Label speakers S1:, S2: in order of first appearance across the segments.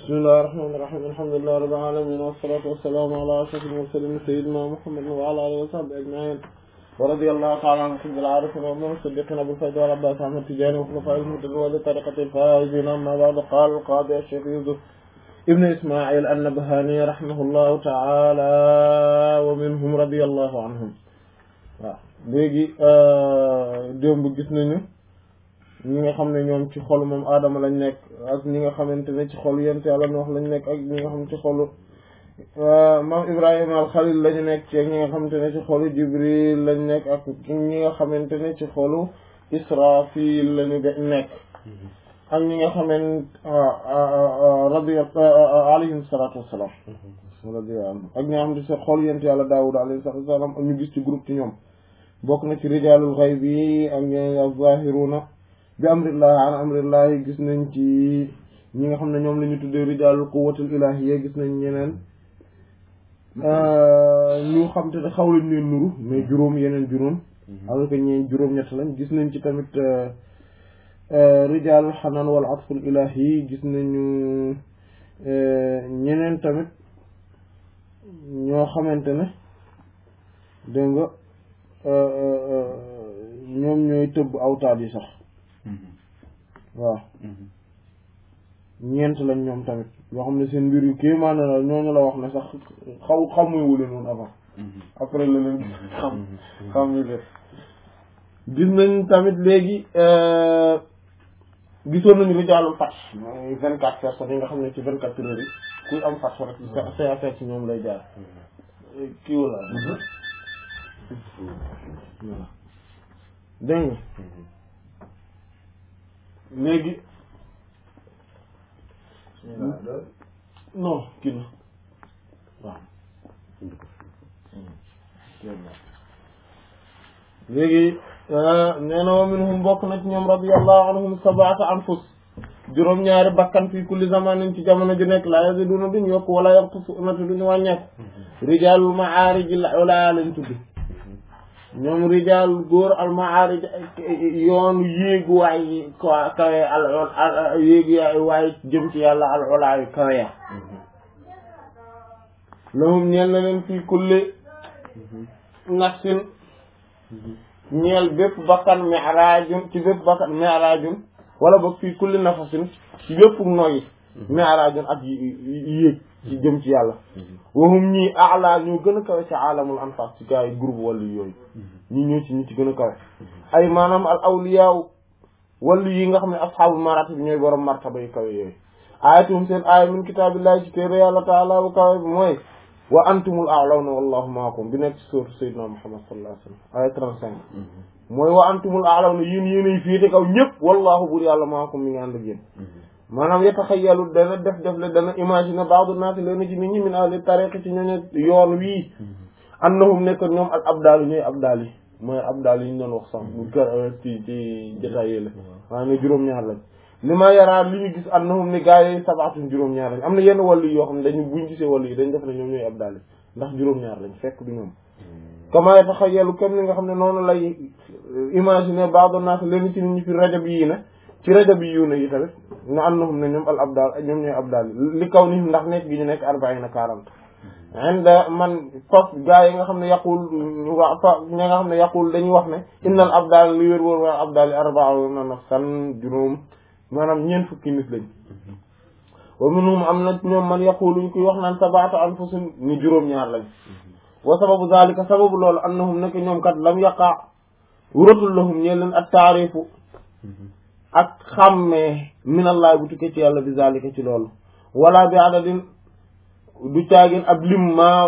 S1: bismillahir rahmanir rahim alhamdulillahi rabbil alamin wassalatu wassalamu ala ashrafil mursalin sayyidina muhammadin wa ala alihi wa sahbihi ajma'in wa radiyallahu ta'ala an qutbil arifin wa man siddiqin abul fayda wal abbas ahmad tijani wa khulafa'il muhtadin wa li tariqatil faizin amma ba'du qala al qadi ash-shaykh yusuf ibn isma'il an-nabhani rahimahullahu ta'ala wa minhum radiyallahu anhum waaw léegi démb gis nañu ñi nga xam ne ñoom ci xolu moom aadama lañ nekk ak ñi nga xamante ne ci xolu yent yàlla nu wax lañ nekk ak ñi nga xam ci xolu maam ibrahima al xalil lañu nekk ci ak ñi nga xamante ne ci xolu jibril lañ nekk ak ñi nga xamante ne ci xolu israfil lañu nekk ak ñi nga xamante radi alayhim salatu wassalam radiyallahu ak ñi nga xam ne ci xolu yent yàlla daawud alayhi salatu wassalam ak ñu gis ci groupe ci ñoom bokk na ci rijalul xayb yi ak ñi az-zahiruna bi amrillahi an amrillahi gis nañ ci ñi nga xam ne ñoom la ñu tuddee rijaalul quwwatul ilahiyya gis nañ ñeneen ñu xam te ne xaw lañ leen nuru mais juróom yeneen juróom alors que ñeen juróom ñett lañ gis nañ ci tamit rijaalul xanaan wal atful ilahi gis nañu ñeneen tamit ñoo xamante ne dégg nga ñoom ñooy tëbb awtaat yi sax waaw ñeent lañ ñoom tamit yoo xam ne seen mbir yu kii maanaam la ñooñu la wax ne sax xaw xamuwu leen woon avant après la leen xam xam ni leen gis nañ tamit léegi gisoon nañu rijaalul fat mooy vingt quatre personnes yi nga xam ne ci vingt quatre heures yi kuy am fat rek say affaire ci ñoom lay jaar kii wala dégg nga léegi non kii na waaw léegi nee na wa minhum bokk na ci ñoom radiyallahu anhum sab'ata anfus juróom-ñaari bakkan fii kulli zamanin ci jamono ju nekk la yaziduna duñ yokk wala yanqusuna te duñu wàññeeku rijaalul ma'aarij al-ulaa lañ tudd ñoom rijaal góor al ma'aarij yoonu yéegu waay kawe al yéegu waay jëm ci yàlla al ulaa yu kawe ya lahum ñeel na leen fii kulli nafsin ñeel bépp bakkan mi'raajun ci bépp bakkan mi'raajun wala boog fii kulli nafasin ci bépp noyyi mi'raajun ak yéeg ci jëm ci yàlla wahum ñii ala ñoo gën a kawe ci alamul anfas ci gaa yi groupe wàllu yooyu ñi ñoo ci ñi ci gën a kawe ay maanaam al awliyaaw wàllu yi nga xam ne asxaabu maratib bi ñooy borom martaba yu kawe yooyu ayatum seen aaya min kitaabillahi ci téere yàlla taala bu kawe bi mooy wa antumul a'lawna wallahu maakum bi nekk ci sourate sayyidina muhammad sallallahu alayhi wasallam aya 35 mooy wa antumul a'lawna yéen yéenay féete kaw ñëpp wallahu bur yàlla maakum mi ngi ànd ak yéen maanaam yataxayalu dana def def le dana imaginer ba'du naas leen ci nit ñi min ahli tariqi ci ñooñu yoon wii annahum nekk ñoom al abdaal ñooy abdaal yi mooy abdaal yi ñu doon wax sax bu kër ci ci jotaay yi la waaye ne juróom-ñaar lañ li ma yaraa li ñu gis annahum ni gaa yi sabaatun juróom-ñaar lañ am na yenn wàllu yoo xam ne dañu buñ gisee wàllu yi dañ def ne ñoom ñooy abdaal yi ndax juróom-ñaar lañ fekk du ñoom kama yataxayalu comme ni nga xam ne noonu lay imaginer ba'du naas leen ci nit ñi fi rajab yii na ci rajab yi yu ne yi tamit na annahum ne ñoom al abdal ñoom ñooy abdal li kaw ni ndax nekk gi ñu nekk arbaina quarante inda man foof gaa yi nga xam ne yaqul wa fa ñi nga xam ne yaqul dañuy wax ne innal abdal li wér wóor waa abdal yi arbauna nafsan juróom maanaam ñeent fukki nit lañ wa minhum am na ñoom man yaquluñ kuy wax naan sab'atu anfusin ni juróom-ñaar lañ wa sababu zalika sababu loolu annahum nekk ñoom kat lam yaqa wuratul lahum ñee leen at taarifu ak xàmmee minallahi bu tukkee ci yàlla bi zalika ci loolu wala bi adadin du caagin ab lim maa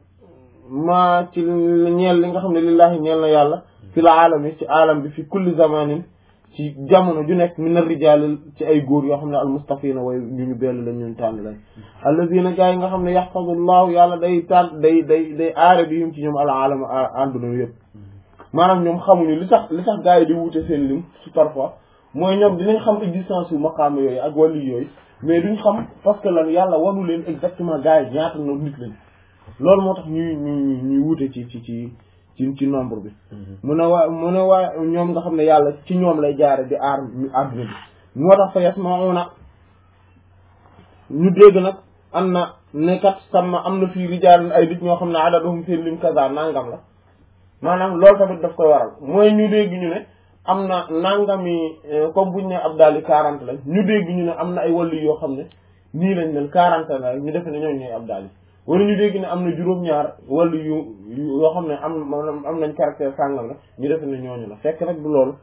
S1: maa ci ñeel li nga xam ne lillahi ñeel na yàlla fi la aalami ci aalam bi fi kulli zamanin ci jamono ju nekk min ar-rijaal ci ay góor yoo xam ne almustafina way ñu ñu bell lañ ñun tànn lañ alladina gaa yi nga xam ne yaxfadullahu yàlla day tànn day day day aare bi yum ci ñoom al aalama àdduna yëpp maanaam ñoom xamuñu li tax li tax gaa yi di wute seen lim su parfois mooy ñoom dinañ xam existence yu maqaam yooyu ak wàllu yooyu mais duñ xam parce que lan yàlla wanu leen exactement gars yi ñaata no nit lañ loolu moo tax ñuy ñuy ñuy wute ci ci ci ci ci nombre bi mu ne waa mu ne waa ñoom nga xam ne yàlla ci ñoom lay jaare di aar àdduna bi moo tax fa yasmauna ñu dégg nag am na nekkat sama am na fii rijaalun ay nit ñoo xam ne adaduhum seen lim kaza nangam la maanaam loolu tamit daf koy waral mooy ñu dégg ñu ne am na nangami comme buñ ne ab daal di quarante lañ ñu dégg ñu ne am na ay wàllu yoo xam ne nii lañ mel quarante la ñu defe ne ñooñu ñooy ab daal wala ñu dégg ne am na juróom-ñaar wàllu yu yoo xam ne am am nañ caractère sàngam la ñu defe ne ñooñu la fekk nag du loolu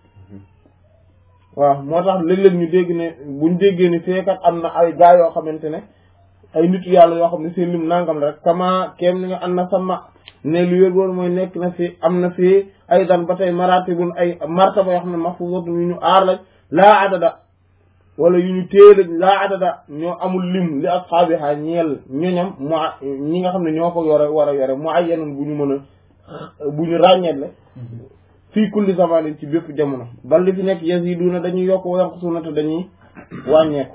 S1: waaw moo tax léeg-léeg ñu dégg ne buñ déggee ni feekat am na ay gaa yoo xamante ne ay nitu yàlla yoo xam ne seen lim nangam la rek kama kéem ni nga am na sama ne lu wér woon mooy nekk na fi am na fi ay dan ba tey maratibun ay martaba yoo xam ne mahfuzatun yu ñu aar lañ laa adada wala yu ñu téye lañ laa adada ñoo amul lim li ashaabiha ñeel ñoñam mu ñi nga xam ne ñoo ko yore war a yore mu ay yeneen bu ñu mën a bu ñu ràññeetle fii kulli zamanin ci bépp jamono bal li fi nekk yaziduna dañuy yokk wa yanqusuna te dañuy wàññeeku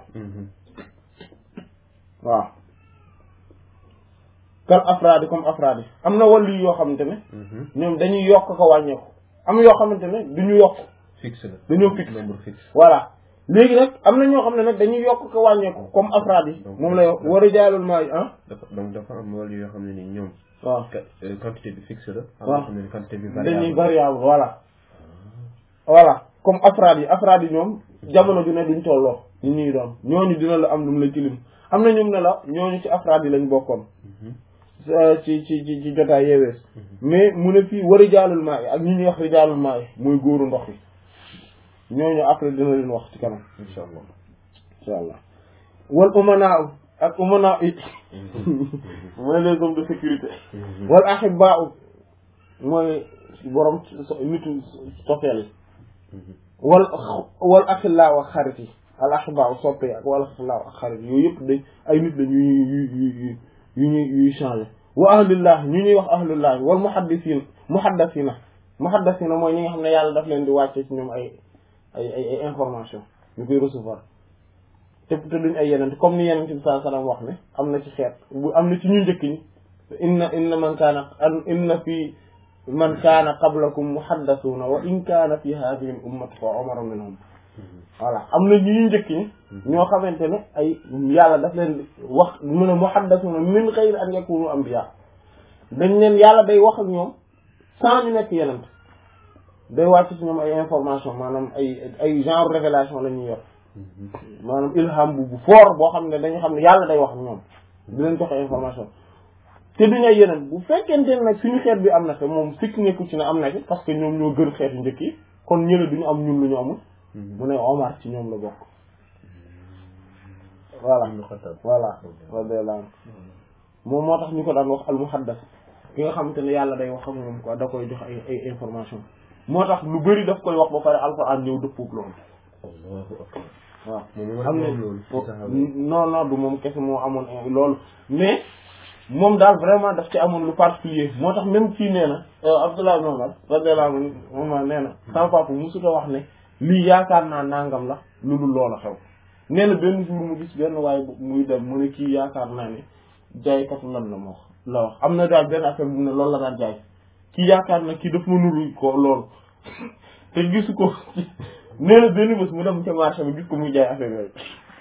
S1: waaw kal afraadi comme afraadi am na wàllu yoo xamante ne ñoom dañuy yokk ko wàññeeku am yoo xamante ne duñu yokk
S2: fixe la
S1: dañoo fixe
S2: nombre fixe
S1: voilà léegi nag am na ñoo xam ne nag dañuy yokk ko wàññeeku comme afraad yi moom lay wax war a jaalul maa yi ah
S2: dafa donc dafa am wàll yoo xam ne ni ñoom
S1: waaw
S2: quantité bi fixe la am
S1: waaw
S2: yoo xam ne ni quantité bi
S1: dañuy
S2: variable
S1: variable voilà voilà comme afraad yi afraad yi ñoom jamono ju ne duñ tolloo ñu ñuy doon ñooñu dina la am lu mu la ci lim am na ñoom ne la ñooñu ci afraad yi lañ bokkoon ci ci ci ci jotaay yeewees mais mu ne fii war a jaalul maa yi ak ñi ñuy wax rijaalul maa yi mooy góoru ndox yi ñooñu après dina leen wax ci kanam
S2: insha allah
S1: insha allah wal umanaa ak umanaa yi mooy les hommes de sécurité wal ahibbaa mooy borom so- nitu sofeel yi wal wal axillaa ak xarit yi al ahibbaa soppe yi ak wal axillaa ak xarit yi yooyu yëpp dañ ay nit lañ yu yu yu yu yu ñuy yuy changé wa ahlullah ñu ñuy wax ahlullah wal muhaddisiin muhaddasiina muhaddasiina mooy ñi nga xam ne yàlla daf leen di wàcce ci ñoom ay ay ay ay information ñu koy recevoir te te duñ ay yeneen comme ni yeneen bi sallallahu alayhi wasallam wax ne am na ci xeet bu am na ci ñu njëkk ñi inna inna man kaana inna fi man kaana qablakum muhaddasuuna wa in kaana fi hadhihi al ummati fa umar minhum voilà am na ñu njëkk ñi ñoo xamante ne ay yàlla daf leen wax mu ne muhaddasuuna min ghayri an yakunu anbiya dañ leen yàlla day wax ak ñoom sans ñu nekk yeneen day wàcc ci ñoom ay information maanaam ay ay genre révélation la ñuy yor maanaam ilham bu bu fort boo xam ne dañu xam ne yàlla day wax ak ñoom di leen joxe information te duñu ay yeneen bu fekkente ne nag suñu xeet bi am na te moom sikk nekku ci ne am na ci parce que ñoom ñoo gën xeetu njëkk yi kon ñële duñu am ñun lu ñu amul mu ne Omar ci ñoom la bokk voilà voilà radiyallahu anhu moom moo tax ñu ko daan wax al muhaddas ki nga xamante ne yàlla day wax ak moom quoi da koy jox ay ay information moo tax lu bëri daf koy wax ba pare alxuraan ñëw dëppook loolu
S2: allahu akbar
S1: waaw
S2: moom
S1: xam ne
S2: loolu ci saxaaba yi.
S1: non non du moom kese moo amoon loolu mais moom daal vraiment daf ci amoon lu particulier moo tax même fii nee na Abdullah ibn Umar radiyallahu anhu Umar nee na sama papa musuta wax ne lii yaakaar naa nangam la lu dul loola xew nee na benn jour mu gis benn waaye bu muy dem mu ne kii yaakaar naa ne jaaykatu lan la ma wax la wax am na daal benn affaire bu ne loolu la daan jaay kii yaakaar na kii daf ma nuru ko loolu te gisu ko nee na benn bés mu dem ca marché bi gis ko muy jaay affaire yooyu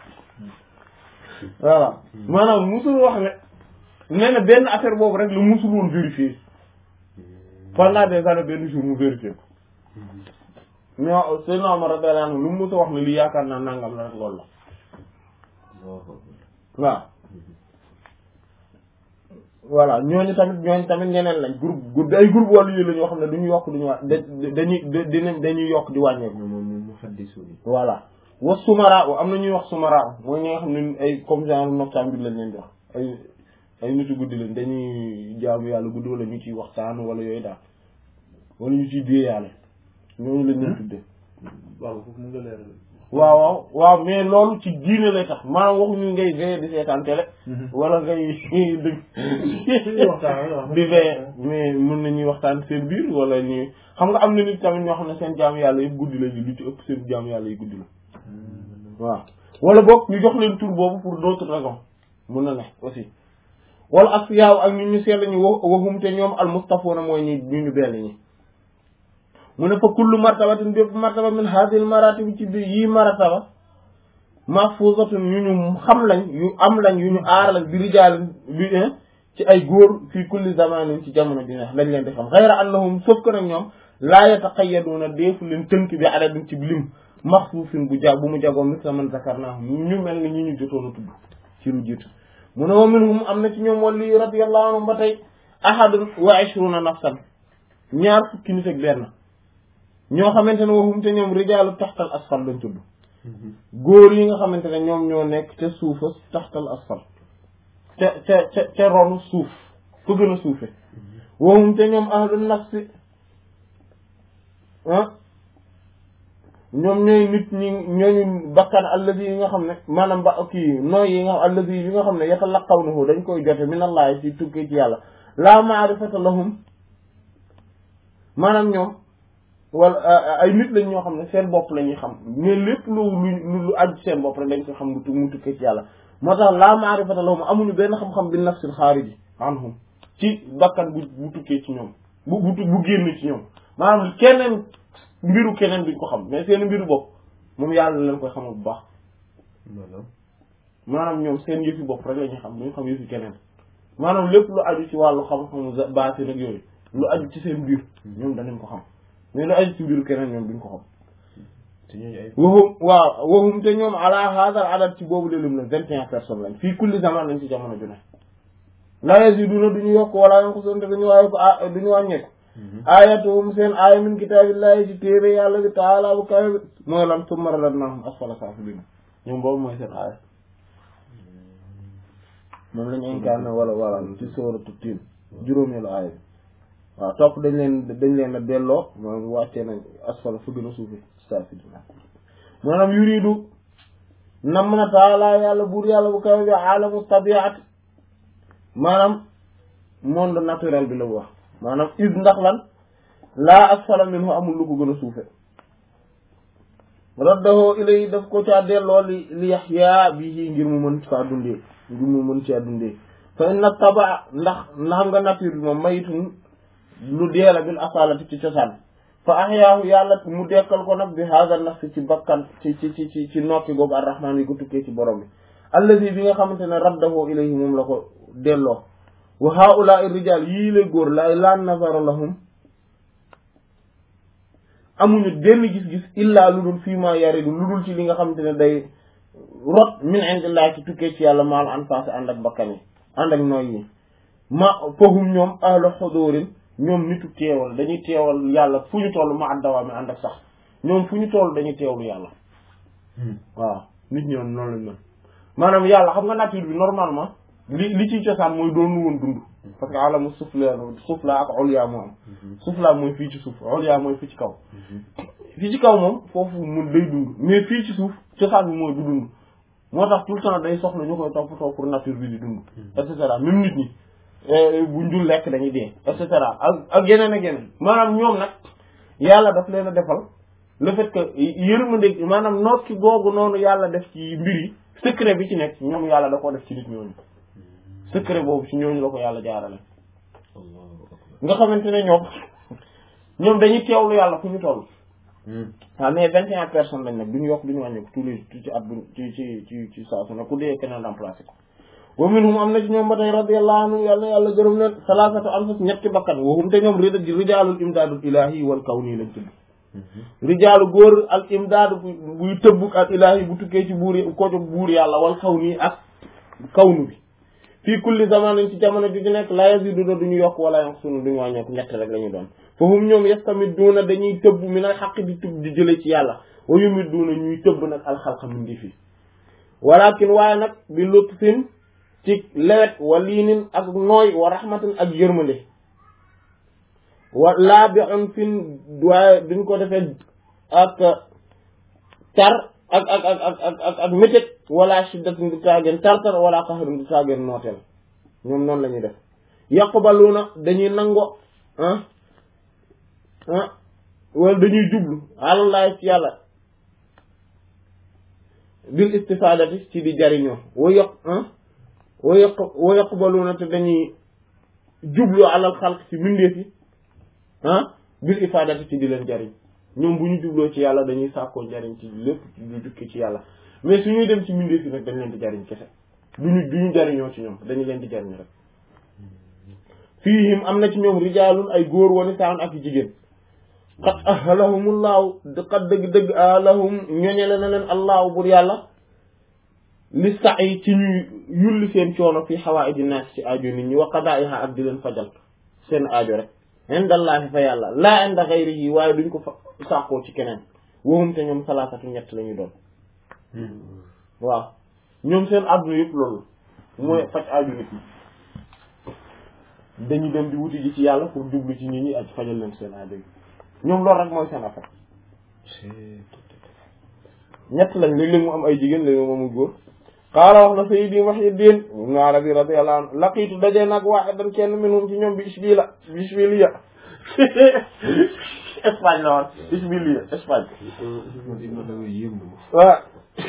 S1: voilà maanaam musul wax ne nee na benn affaire boobu rek lu musul woon vérifier pendant des années benn jour mu vérifier ko mais seen Omar radiyallahu anhu lu mu musa wax ne lii yaakaar naa nangam la rek loolu la waaw voilà ñooñu tamit ñooñu tamit ñeneen lañ groupe groupe ay groupe wàllu yi la ñoo xam ne duñu yokk duñu wà dañuy dinañ dañuy yokk di wàññeeku
S2: moom moom mu xaddisu ni
S1: voilà wa sumara am na ñuy wax sumara mooy ñi nga xam ne ay comme genre noctambule lañ leen di wax ay ay nitu guddi lañ dañuy jaamu yàlla guddi wala ñu ciy waxtaan wala yooyu daal wala ñu ciy dee yàlla ñooñu lañ leen tuddee
S2: waaw foofu mu nga leeral
S1: waaw waaw waaw mais loolu ci diine lay tax maanaam waxuñu ngay veillé di seetaan télé wala ngay dëgg di veillé mais mën nañuy waxtaan seen biir wala ñu xam nga am na nit tamit ñoo xam ne seen jaamu yàlla yëpp guddi la ñu lu ci ëpp seen jaamu yàlla yi guddi la waaw wala boog ñu jox leen tur boobu pour d'autres raisons mun na ne aussi wala ak yaaw ak ñu ñu sell ñu wa waxum te ñoom al mustafoona mooy ñi ñu ñu bell ñi mu ne fa kullu martabatin bépp martaba min hadhihi al maratib ci biir yii martaba mahfuzatun yu ñu xam lañ yu am lañ yu ñu aar lañ bi rijaal bi ci ay góor fii kulli zamanin ci jamono ji neex lañ leen di xam xayra annahum sauf que nag ñoom laa yataqayyaduna deefu leen tënk bi adadin ci lim maxsuusin bu jag bu mu jagoo misla man zakarnaa ñu mel ni ñi ñu jotoon a tudd ci lu jiitu mu ne wa minhum am na ci ñoom wali radiyallahu anhum ba tey ahadun wa ishruna nafsan ñaar fukki nit ak benn ñoo xamante ne waxum te ñoom rijaalu taxtal asfal lañ tudd góor yi nga xamante ne ñoom ñoo nekk ca suufa taxtal asfal ca ca ca ca ronu suuf ku gën a suufe waxum te ñoom ahlu nafsi ah ñoom ñooy nit ñi ñooñu bakkan alladi yi nga xam ne maanaam ba kii nooy yi nga alladi yi nga xam ne yatalaqawnahu dañ koy jote min allahi ci tukkee ci yàlla la maarifata lahum maanaam ñoom wala ay nit lañ ñoo xam ne seen bopp la ñuy xam mais lépp lu lu lu aju seen bopp rek dañ ko xam lu mu tukkee ci yàlla moo tax la maarifata lahum amuñu benn xam-xam bi nafsil xaariji anhum ci bakkan bu bu tukkee ci ñoom bu bu bu génn ci ñoom maanaam keneen mbiru keneen duñ ko xam mais seen mbiru bopp moom yàlla leen koy xamal bu baax maanaam ñoom seen yëfi bopp rek la ñuy xam duñ xam yëfi keneen maanaam lépp lu aju ci wàllu xam-xamu baati nag yooyu lu aju ci seen biir ñoom danañ ko xam mais lu aju ci mbiru keneen ñoom duñ ko xam
S2: te ñooñu ay
S1: waxum waaw waxum te ñoom ala hadal adad ci boobu lelum na vingt et un personnes lañ fii kulli zaman lañ ci jamono ju ne la yaziduna duñu yokk wala yanqusun te duñu waaye ko ah duñu wàññeeku ayatuhum seen aaya min kitaabillahi ci téere yàlla bi taala bu kawe bi mooy lan summa radadnahum asfala saafiliin ñoom boobu mooy seen aaya moom lañu incarné wala wala ci sooratu Tiin juróomeelu aaya bi waaw topp dañ leen dañ leen a delloo moom wàccee nañ asfala fu gën a suufi saafiliin maanaam yuridu nam na taala yàlla buur yàlla bu kawe bi aalamu tabiat maanaam monde naturel bi la wax maanaam is ndax lan laa asfala minhu amul lu ko gën a suufe raddahu ilay daf ko caa delloo li li yaxyaa bii ngir mu mën faa dundee ngir mu mën caa dundee fa inna taba ndax xam nga nature bi moom mayitun lu deela bil asalati ci cosaan fa ahyaahu yàlla mu dekkal ko nag bi haada nafsi ci bakkan ci ci ci ci ci nokki googu arrahmaan yi ko tukkee ci borom bi allazi bi nga xamante ne raddahu ilayhi moom la ko delloo wa haula rijal yii la góor la la nazara lahum amuñu benn gis-gis illa lu dul fii ma yaridu lu dul ci li nga xamante ne day rot min indillah ci tukkee ci yàlla maal an passé ànd ak bakkan yi ànd ak nooy yi ma fahum ñoom ahlu xudurin ñoom nitu teewal dañuy teewal yàlla fu ñu toll ma addawa mi ànd ak sax ñoom fu ñu toll dañuy teewlu yàlla waaw nit ñoom noonu lañ mel maanaam yàlla xam nga nature bi normalement li li ciy cosaan mooy doonu woon dund parce que alamu sufla sufla ak ulya moo am sufla mooy fii ci suuf ulya mooy fii ci kaw fii ci kaw moom foofu mun day dund mais fii ci suuf cosaan bi mooy du dund moo tax tout le temps day soxla ñu koy toppatoo pour nature bi di dund et cetera même nit ñi bu njul lekk dañuy dee et cetera ak ak yeneen ak yeneen maanaam ñoom nag yàlla daf leen a defal le fait que yërmande maanaam noot ki googu noonu yàlla def ci mbir yi secret bi ci nekk ñoom yàlla da koo def ci nit ñooñu secret boobu ci ñooñu la ko yàlla jaarale nga xamante ne ñoom ñoom dañuy teewlu yàlla fu ñu toll waaw mais vingt et un personnes lañ nag duñu yokk duñu wàññeeku tous les ci at bu ci ci ci ci saa su ne ku dee keneen remplacé ko wa minhum am na ci ñoom ba tey radiyallahu anhu yàlla yàlla gërëm leen salaasatu anfus ñetti bakkan waxum te ñoom rida rijaalul imdaadul ilaahi wal kawni lañ tudd rijaalu góor al imdaadu buy tëbbuk al ilaahi bu tukkee ci buur ko ci buur yàlla wal kawni ak kawnu bi fii kulli zamanin ci jamono ju ci nekk la yaziduna duñu yokk wala yanqusuna duñu wàññeeku ñett rek la ñu doon fahum ñoom yastamidduuna dañuy tëbb min al xaq di tëbb di jële ci yàlla wa yumidduuna ñuy tëbb nag alxalqa min di fi walakin waaye nag bi lutfin ci lewet wa liinin ak nooy wa rahmatin ak yërmande wa laa bi on fin waaye duñ ko defee ak tar ak ak ak ak ak ak ak métit wala shiddatin du taageen tartar wala qahrun du taageen nooteel ñoom noonu la ñuy def yaqbaluna dañuy nango ah ah wala dañuy jublu alallahi ci yàlla bil istifadati ci di jariñoo wa yaq ah wa yaq wa yaqbaluna te dañuy jublu alal xalq ci mbindeef yi ah bil ifadati ci di leen jariñ ñoom bu ñu jubloo ci yàlla dañuy sàkkoo njariñ ci lépp lu jukki ci yàlla mais suñuy dem ci mbindeef yi nag dañ leen di jariñ kese duñu duñu jariñoo ci ñoom dañu leen di jariñ rek fiihim am na ci ñoom rijaalun ay góor wani saan ak jigéen qad ahalahumullahu qad dëgg-dëgg ahalahum ñoñele na leen allahu bur yàlla li sax yi ci ñuy yulli seen coono fii xawaaidi naas ci aajo nit ñi wa qadaa'iha ak di leen fajal seen aajo rek indallaahi fa yàlla laa inda xayrihi waaye duñ ko fa sàkkoo ci keneen waxum te ñoom salaasatu ñett la ñuy doon waaw ñoom seen àdduna yëpp loolu mooy faj aajo nit ñi dañu dem di wuti ji ci yàlla pour jublu ci nit ñi ak fajal leen seen aajo yi ñoom loolu rek mooy seen affaire ñett lañ léeg-léeg mu am ay jigéen léeg-léeg mu amul góor qaala wax na sayyidi Muhyiddin ibn Arabi radiyallahu anhu laqiitu dajee nag waahidan kenn minhum ci ñoom bi Ishbila bi Ishbiliya Espagne la woon Ishbiliya Espagne waaw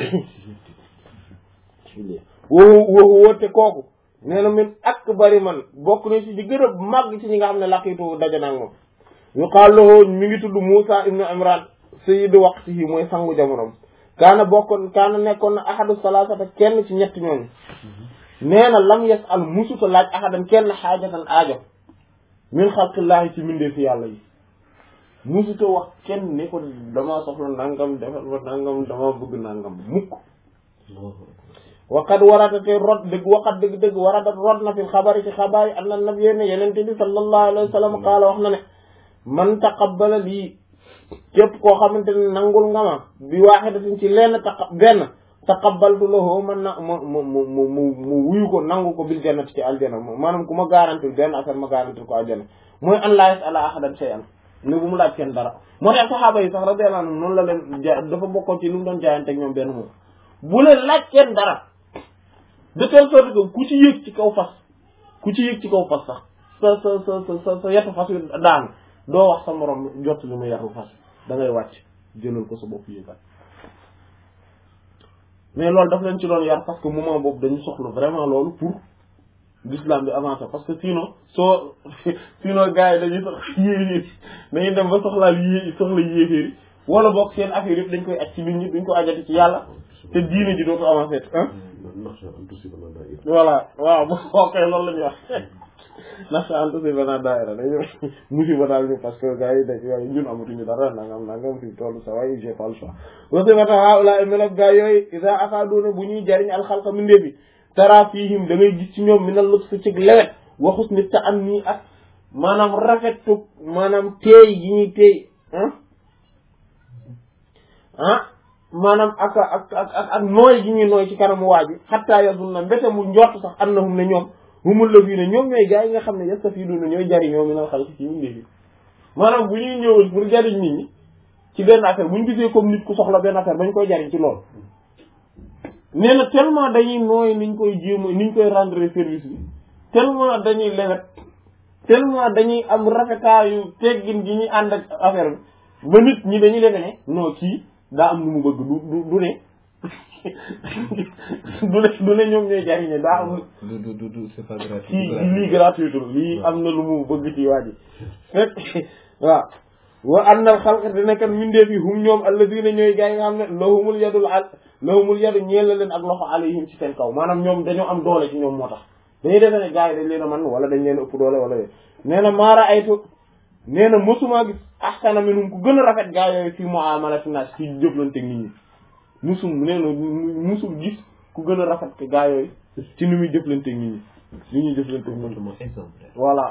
S1: woowu woowu woote kooku nee na min akbari man bokk na ci di gën a màgg ci ñi nga xam ne laqiitu daje nag moom yuqaalu lahu mi ngi tudd Muusa ibnu Imran sayyidu waqtihi mooy sangu jamonom kaana bokkoon kaana nekkoon na ahadu salaasata kenn ci ñett ñooñu nee na lam yes al musuta laaj ahadan kenn xaajatan aajo min xalqillaahi ci mbindee fi yàlla yi musuta wax kenn ne ko dama soxla nangam defal ma nangam dama bëgg nangam mukk waqad warata te rot dëgg waqat dëgg dëgg warata rot na fi xabari ci xabaar yi anna nabiyyi ne yenente bi sallallahu alayhi wa sallam qaala wax na ne man taqabbala lii képp koo xamante ne nangul nga ma bi waaxidatin ci lenn taqa benn taqabbaltu lahu man na mu mu mu mu mu wuyu ko nangu ko bil jannati ci aljana maanaam ku ma garantil benn affaire ma garantil ko aljana mooy an laa yas'ala ahadan shay'an ne bu mu laaj kenn dara moo tax saxaaba yi sax radiyallahu anhum noonu la leen ja dafa bokkoon ci lu mu doon jaayante ak ñoom benn moom bu leen laaj kenn dara de telle sorte que ku ci yëg ci kaw fas ku ci yëg ci kaw fas sax sa sa sa sa sa sa yetu fas yu daan doo wax sa morom jot li mu yetu fas da ngay wàcc jëlal ko sa bopp yëgal mais loolu daf leen ci doon yar parce que moment boobu dañu soxla vraiment loolu pour l'islam bi avancer parce que sinon soo sinon gars yi dañuy sox yéeféer dañuy dem ba soxlaal yé soxla yéeféer yi wala boog seen affaire yëpp dañ koy aj ci nit ñi duñ ko ajati ci yàlla te diine ji dootu avancer ah voilà waaw bu xookee loolu la ñuy wax naxa an tusibana daayira dañu musiba daal ñu parce que gars yi dañ waaye ñun amatuñu dara nangam nangam fi toll sa waaye j'ai pas le choix wasibata haula melog gars yooyu isa afaduna bu ñuy jariñ alxalqa mindee bi tara fihim da ngay gis ci ñoom mi na lëg sa cig lewet waxus ni ta am nii ak maanaam rafetu maanaam teey gi ñuy teey ah ah maanaam ak ak ak ak ak nooy gi ñuy nooy ci kanamu waa ji xattaa yasun na mbete mu njort sax annahum ne ñoom humul la fii ne ñoom ñooy gars yi nga xam ne yastafiiduna ñooy jariñoo mi nal xalqi ci mindee fi maanaam bu ñuy ñëwul pour jariñ nit ñi ci benn affaire bu ñu gisee comme nit ku soxla benn affaire bañ koy jariñ ci loolu nee na tellement dañuy nooy niñ koy jéem niñ koy rendre service bi tellement dañuy lewet tellement dañuy am rafetaayu teggin gi ñuy ànd ak affaire bi ba nit ñi dañuy defe ne non kii daa am lu mu bëgg du du du ne du ne du ne ñoom ñooy jariñe daa am
S2: du du du du c'est pas gratuit.
S1: kii lii gratuitul lii am na lu mu bëgg ci waa ji fekk waaw wa annal xalqa dina kan mindeef yi hum ñoom alladina ñooy gaa yi nga xam ne lahumul yadul al lahumul yadu ñeel la leen ak loxo alayhim ci seen kaw maanaam ñoom dañoo am doole ci ñoom moo tax dañuy defe ne gaa yi dañ leen a man wala dañ leen a ëpp doole wala yooyu nee na maara aytu nee na mosuma gis ahsana minhum ku gën a rafet gaa yooyu fii muamalati naas ci jëflante nit ñi musum nee na musul gis ku gën a rafet ke gaa yooyu ci ni muy jëflante nit ñi li ñuy jëflante nit ñi
S2: Comportement exemplaire.
S1: voilà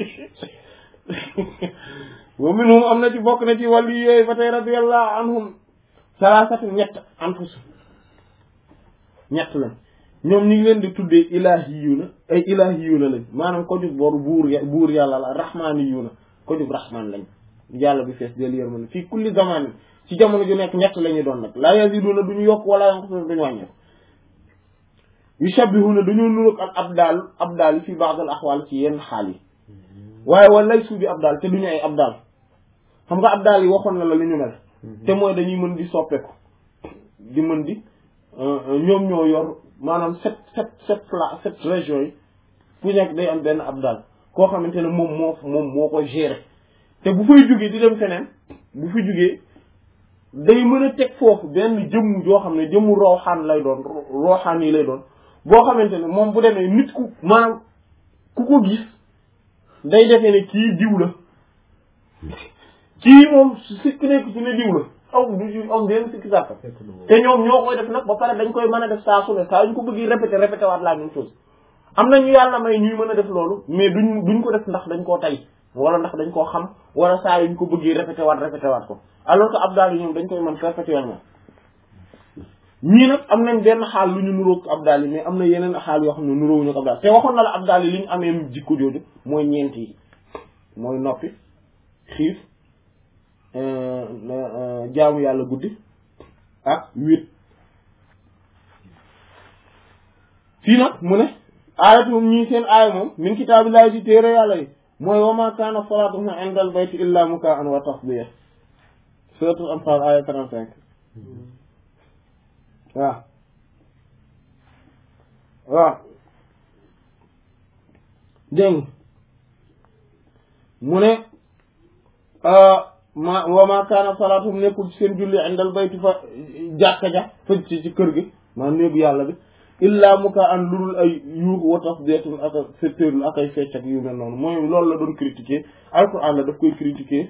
S1: wa minhum am na ci bokk na ci wàllu yooyu ba tey radiyallahu anhum salaasatu ñett anfus ñett lañ ñoom ñu ngi leen di tuddee ilaahiyuuna ay ilaahiyuuna lañ maanaam ko jug boru buur ya- buur yàlla la rahmaaniyuuna ko jug rahmaan lañ yàlla bi fees del yërmande fii kulli zamanin ci jamono ju nekk ñett la ñuy doon nag laa yaziduuna duñu yokk wala yanqusuuna duñu wàññeeku yushabbihuna dañoo nuroog ak abdaal abdaal fi ba'd al axwaal ci yenn xaal yi waaye wala lay suubi abdaal te duñu ay abdaal xam nga abdaal yi waxoon na la li ñu mel te mooy dañuy mën di soppeeku di mën di ñoom ñoo yor maanaam sept sept sept pla sept régions yi fu nekk day am benn abdaal koo xamante ne moom moo moom moo ko gérer te bu fay jógee di dem feneen bu fi jógee day mën a teg foofu benn jëmm joo xam ne jëmmu rooxaan lay doon rooxaan yi lay doon boo xamante ne moom bu demee nit ku maanaam ku ko gis day defee ne kii diw la kii moom sikk nekk ci ne diw la aw du ci am benn sikki sàkk
S2: fekk na moom
S1: te ñoom ñoo koy def nag ba pare dañ koy mën a def saa su ne saa ñu ko bëgg répété répété waat la même chose am na ñu yàlla may ñuy mën a def loolu mais duñ duñ ko def ndax dañ koo tay wala ndax dañ koo xam wala saa yu ñu ko bëggee répété waat répété waat ko alors que abdal yi ñoom dañ koy mën perpétuellement ñii nag am nañ benn xaal lu ñu nuróog abdal yi mais am na yeneen xaal yoo xam ne nuróowuñu ak abdal te waxoon na la abdal yi li ñu amee jikko jooju mooy ñeent yi mooy noppi xiif jaamu yàlla guddi ak wét fii nag mu ne aayat moom ñii seen aaya moom min kitaabillahi ci téere yàlla yi mooy wa ma kaana salaatuhum inda al bayti illa mukaan wa tasbiya suratul anfal aaya 35 waaw waaw dégg mu ne ma wa ma kaana salaatuhum nekkul ci seen julli indal bayti fa jàkka ja fa ci ci kër gi maa néegu yàlla bi illa muka an ludul ay yuux wa tasdiyatun ak secteur ak ay fecc ak yu mel noonu mooy loolu la doon critiquer alquran la daf koy critiquer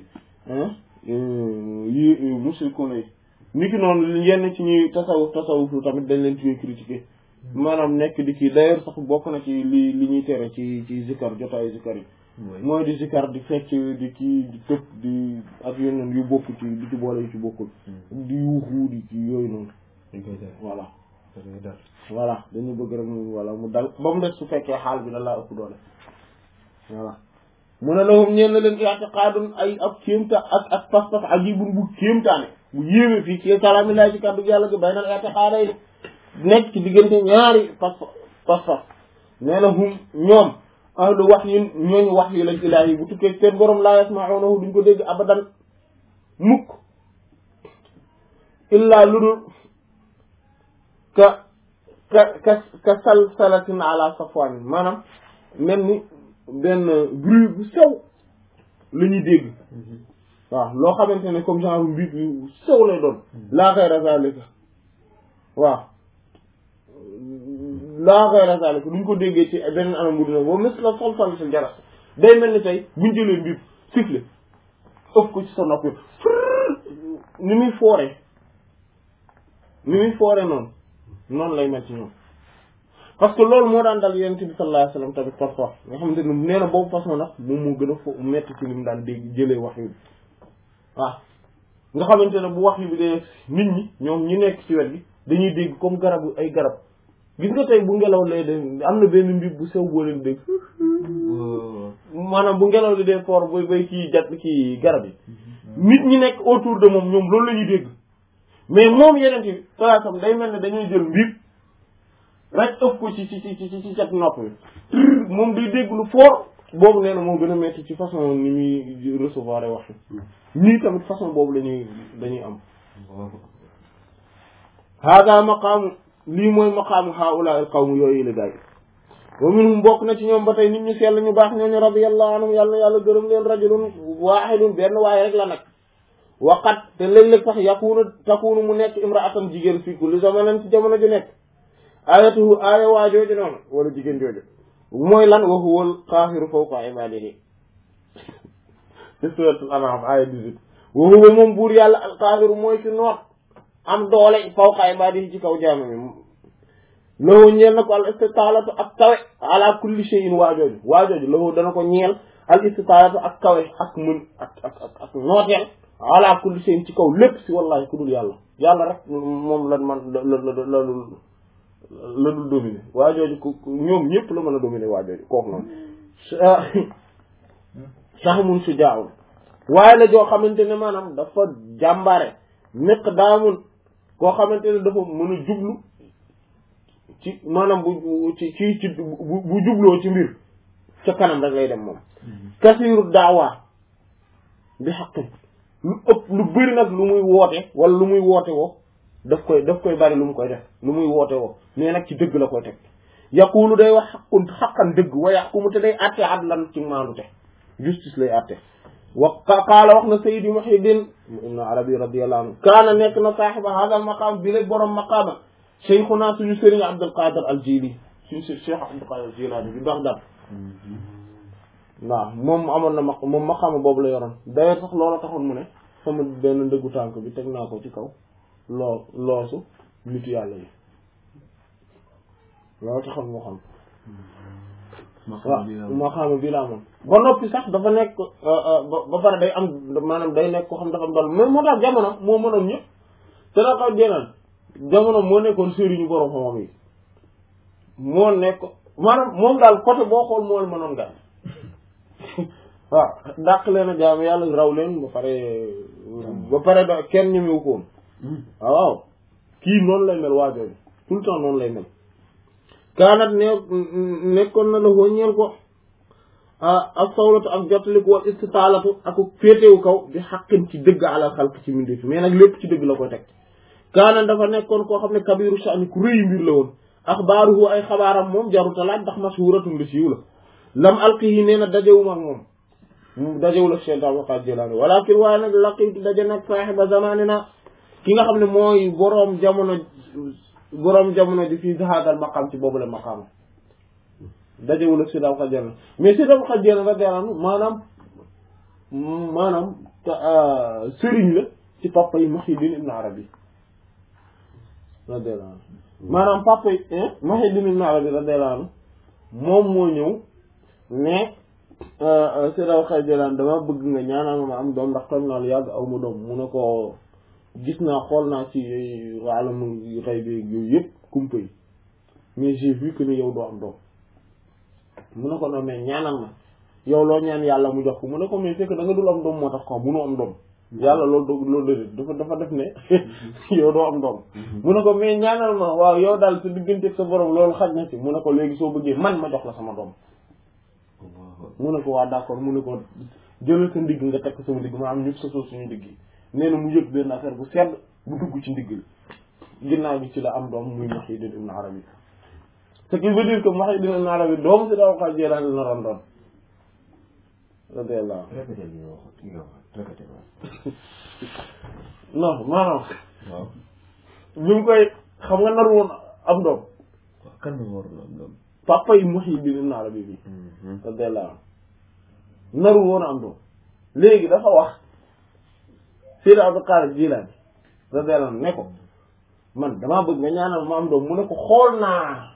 S1: yi mushrikoon yi ni ki noonu yenn ci ñuy tasawuf tasawuf lu tamit dañ leen ci koy critiquer maanaam nekk di kii d'ailleurs sax bokk na ci li li ñuy tere ci ci zikar jotaayu zikar yi mooy di zikar di fecc di kii di tëb di ak yeneen yu bokk ci di ci boole yu ci bokkul di yuuxu di ci yooyu noonu
S2: dañ koy def
S1: voilà
S2: da ngay dal
S1: voilà dañu bëgg rek mu voilà mu dal ba mu des su fekkee xaal bi da laa ëpp doole voilà mu ne lahum ñeen na leen i'tiqaadun ay ab kéemta ak ak pas-pas ajibun bu kéemtaane bu yéeme fii ci kalaami laay ci kàddu yàlla gi bay nal i'tiqaada yi nekk ci diggante ñaari pas pas-pas nee na hum ñoom ahlu wax yi ñooñu wax yi lañ ilaahi bu tukkee seen borom laa yasma'unahu duñ ko dégg abadan mukk illaa lu dul ka ka ka ka salsalatin ala safwan maanaam mel ni benn bruit bu sew la ñuy dégg waaw loo xamante ne comme genre mbiib yu sew lay doon laa xayra zalika waaw laa xayra zalika duñ ko déggee ci beneen anam bu dina boo mis la sol sol si jaras day mel ni tey buñ jëlee mbiib siffle ëf ko ci sa nopp ni muy foore ni muy foore noonu noonu lay mel ci ñoom parce que loolu moo daan dal yonent bi sallallahu alayhi wasallam tamit parfois nga xamante ne nee na boobu façon nag moom moo gën a fo metti ci li mu daan dégg jëlee wax yu bi waaw nga xamante ne bu wax yu bi dee nit ñi ñoom ñi nekk ci wet gi dañuy dégg comme garabu ay garab gis nga tey bu ngelaw lay de am na benn mbir bu sew boo leen dégg maanaam bu ngelaw li dee fort bay bay kii jat kii garab yi nit ñi nekk autour de moom ñoom loolu la ñuy dégg mais moom yeneen bi salaasam day mel ne dañuy jël mbir rek ëpp ko ci ci ci ci ci cat nopp bi moom day dégg lu fort boobu nee na moo gën a metti ci façon ni muy recevoir ay wax ñii tamit façon boobu la ñuy dañuy am hada maqaamu lii mooy maqaamu haula al qawm yooyu la gaay wa minhum bokk na ci ñoom ba tey nit ñu sell ñu baax ñooñu radiyallahu anhum yàlla na yàlla gërëm leen rajulun waahidun benn waaye rek la nag waqat te léeg-léeg sax yakunu takunu mu nekk imraatan jigéen fii kulli zamanin ci jamono ju nekk ayatuhu aaya waa jooju noonu wala jigéen jooju mooy lan wa huwa al qaahiru fawqa ibaadihi ci suratul an'am aaya 18 wa huwa moom buur yàlla al qaahiru mooy ci noot am doole fawqa ibaadihi ci kaw jaama mi loolu ñeel na ko al istitaalatu ak kawe ala kulli shay'in waa jooju waa jooju loolu dana ko ñeel al istitaalatu ak kawe ak mën ak ak ak ak nooteel ala kulli shay'in ci kaw lépp si wallahi ku dul yàlla yàlla rek moom la man la la la la la dul dominer waa jooju ku ñoom ñëpp la mën a dominer waa jooju kooku noonu sax mun su jaawul waaye la joo xamante ne maanaam dafa jàmbaare nekk daamun koo xamante ne dafa mën a jublu ci maanaam bu ci ci ci bu jubloo ci mbir ca kanam rek lay dem moom kasiiru daawaa bi xaqin lu ëpp lu bëri nag lu muy woote wala lu muy woote woo daf koy daf koy bari lu mu koy def lu muy woote woo mais nag ci dëgg la koy teg yaqulu day wax xaqun xaqan dëgg wa yaqumu te day àtte adlan ci maandu te justice lay àtte wa qaala wax na Sayyidi Muhyiddin ibn Arabi radiyallahu anhu kaana nekk na saaxiba hadal maqaam bi léeg borom maqaama cheikhuna suñu sëriñ Abdul Qadir al Jili suñu sëriñ Cheikh Abdul Qadir al Jilani bi Baghdad waaw moom amoon na maq moom maqaama boobu la yoroon d'ailleurs sax loola taxoon mu ne sama benn ndëggu tànk bi teg naa ko ci kaw loo loosu nitu yàlla yi loolu taxoon moo xam waaw maqaama bii la amoon ba noppi sax dafa nekk ba pare day am maanaam day nekk ko xam dafa am dool mais moo tax jamono moo mënoon ñëpp te da xaw jeneen jamono moo nekkoon sëriñu borom xam-xam yi moo nekk maanaam moom daal côté boo xool moo mënoon gàll waaw dàq leen a jaam yàlla raw leen ba pare ba pare da kenn ñemewu ko woon waaw kii noonu lay mel waajooju tout le temps noonu lay mel kaanat ne nekkoon na la hoo ñeel ko ak sawlatu ak jottaliku wal istitaalatu ak féetewu kaw bi xaqin ci dëgg alal xalq ci mbindeef mais nag lépp ci dëgg la koy teg kaanat dafa nekkoon koo xam ne kabiru sha'ni ku rëy mbir la woon axbaaruhu ay xabaaram moom jaruta laaj ndax mashhuratun li siiw la lam alqihi nee na dajewuma ak moom dajewul ak Cheikh Abdul Qadir Jilani walakin waaye nag laqitu daje nag saaxiba zamanina ki nga xam ne mooy boroom jamono boroom jamono ji fii hadal maqam ci boobu la maqaama dajewul ak Cheikh Abdul Qadir Jilani mais Cheikh Abdul Qadir Jilani radiyallahu anhu maanaam maanaam sëriñ la ci papa yi Muhyiddin Ibn Arabi radiyallahu anhu maanaam papa yi Muhyiddin Ibn Arabi radiyallahu anhu moom moo ñëw mais Seydou Xay Jëlaan dama bëgg nga ñaanal ma am doom ndax toog naa lu yàgg aw ma doom mu ne ko gis naa xool naa ci alamu xëy bi yooyu yëpp kumpa yi mais j'ai vu que ni yow doo am doom mu ne ko non mais ñaanal ma yow loo ñaan yàlla mu jox ko mu ne ko mais c'est que da nga dul am doom moo tax quoi munoo am doom yàlla loolu doo loolu déedéet dafa dafa def ne yow doo am doom mu ne ko mais ñaanal ma waaw yow daal sa diggante sa borom loolu xaj na ci mu ne ko léegi soo bëggee man ma jox la sama doom mu ne ko waa d'accord mu ne ko jëlal sa ndigg nga tekk sama ndigg ma am ñëpp sa soo suñu ndigg yi nee na mu yëg benn affaire bu sedd bu dugg ci ndigg li ginnaaw gi ci la am doom muy Muhyiddin Ibn Arabi ce qui veut dire que Muhyiddin Ibn Arabi doom si daw xaaj Jilaani la naroon doon radiyallahu
S2: répété li nga wax li nga wax répété
S1: non maanaam
S2: waaw
S1: bi mu koy xam nga naru woon am doom
S2: waaw kan moo waroon am doom
S1: papa yi Muhyiddin Ibn Arabi bi radiyallahu naru woon am doom léegi dafa wax Seydi Abdul Qaadir Jilaani radiyallahu anhu ne ko man damaa bëgg nga ñaanal ma am doom mu ne ko xool naa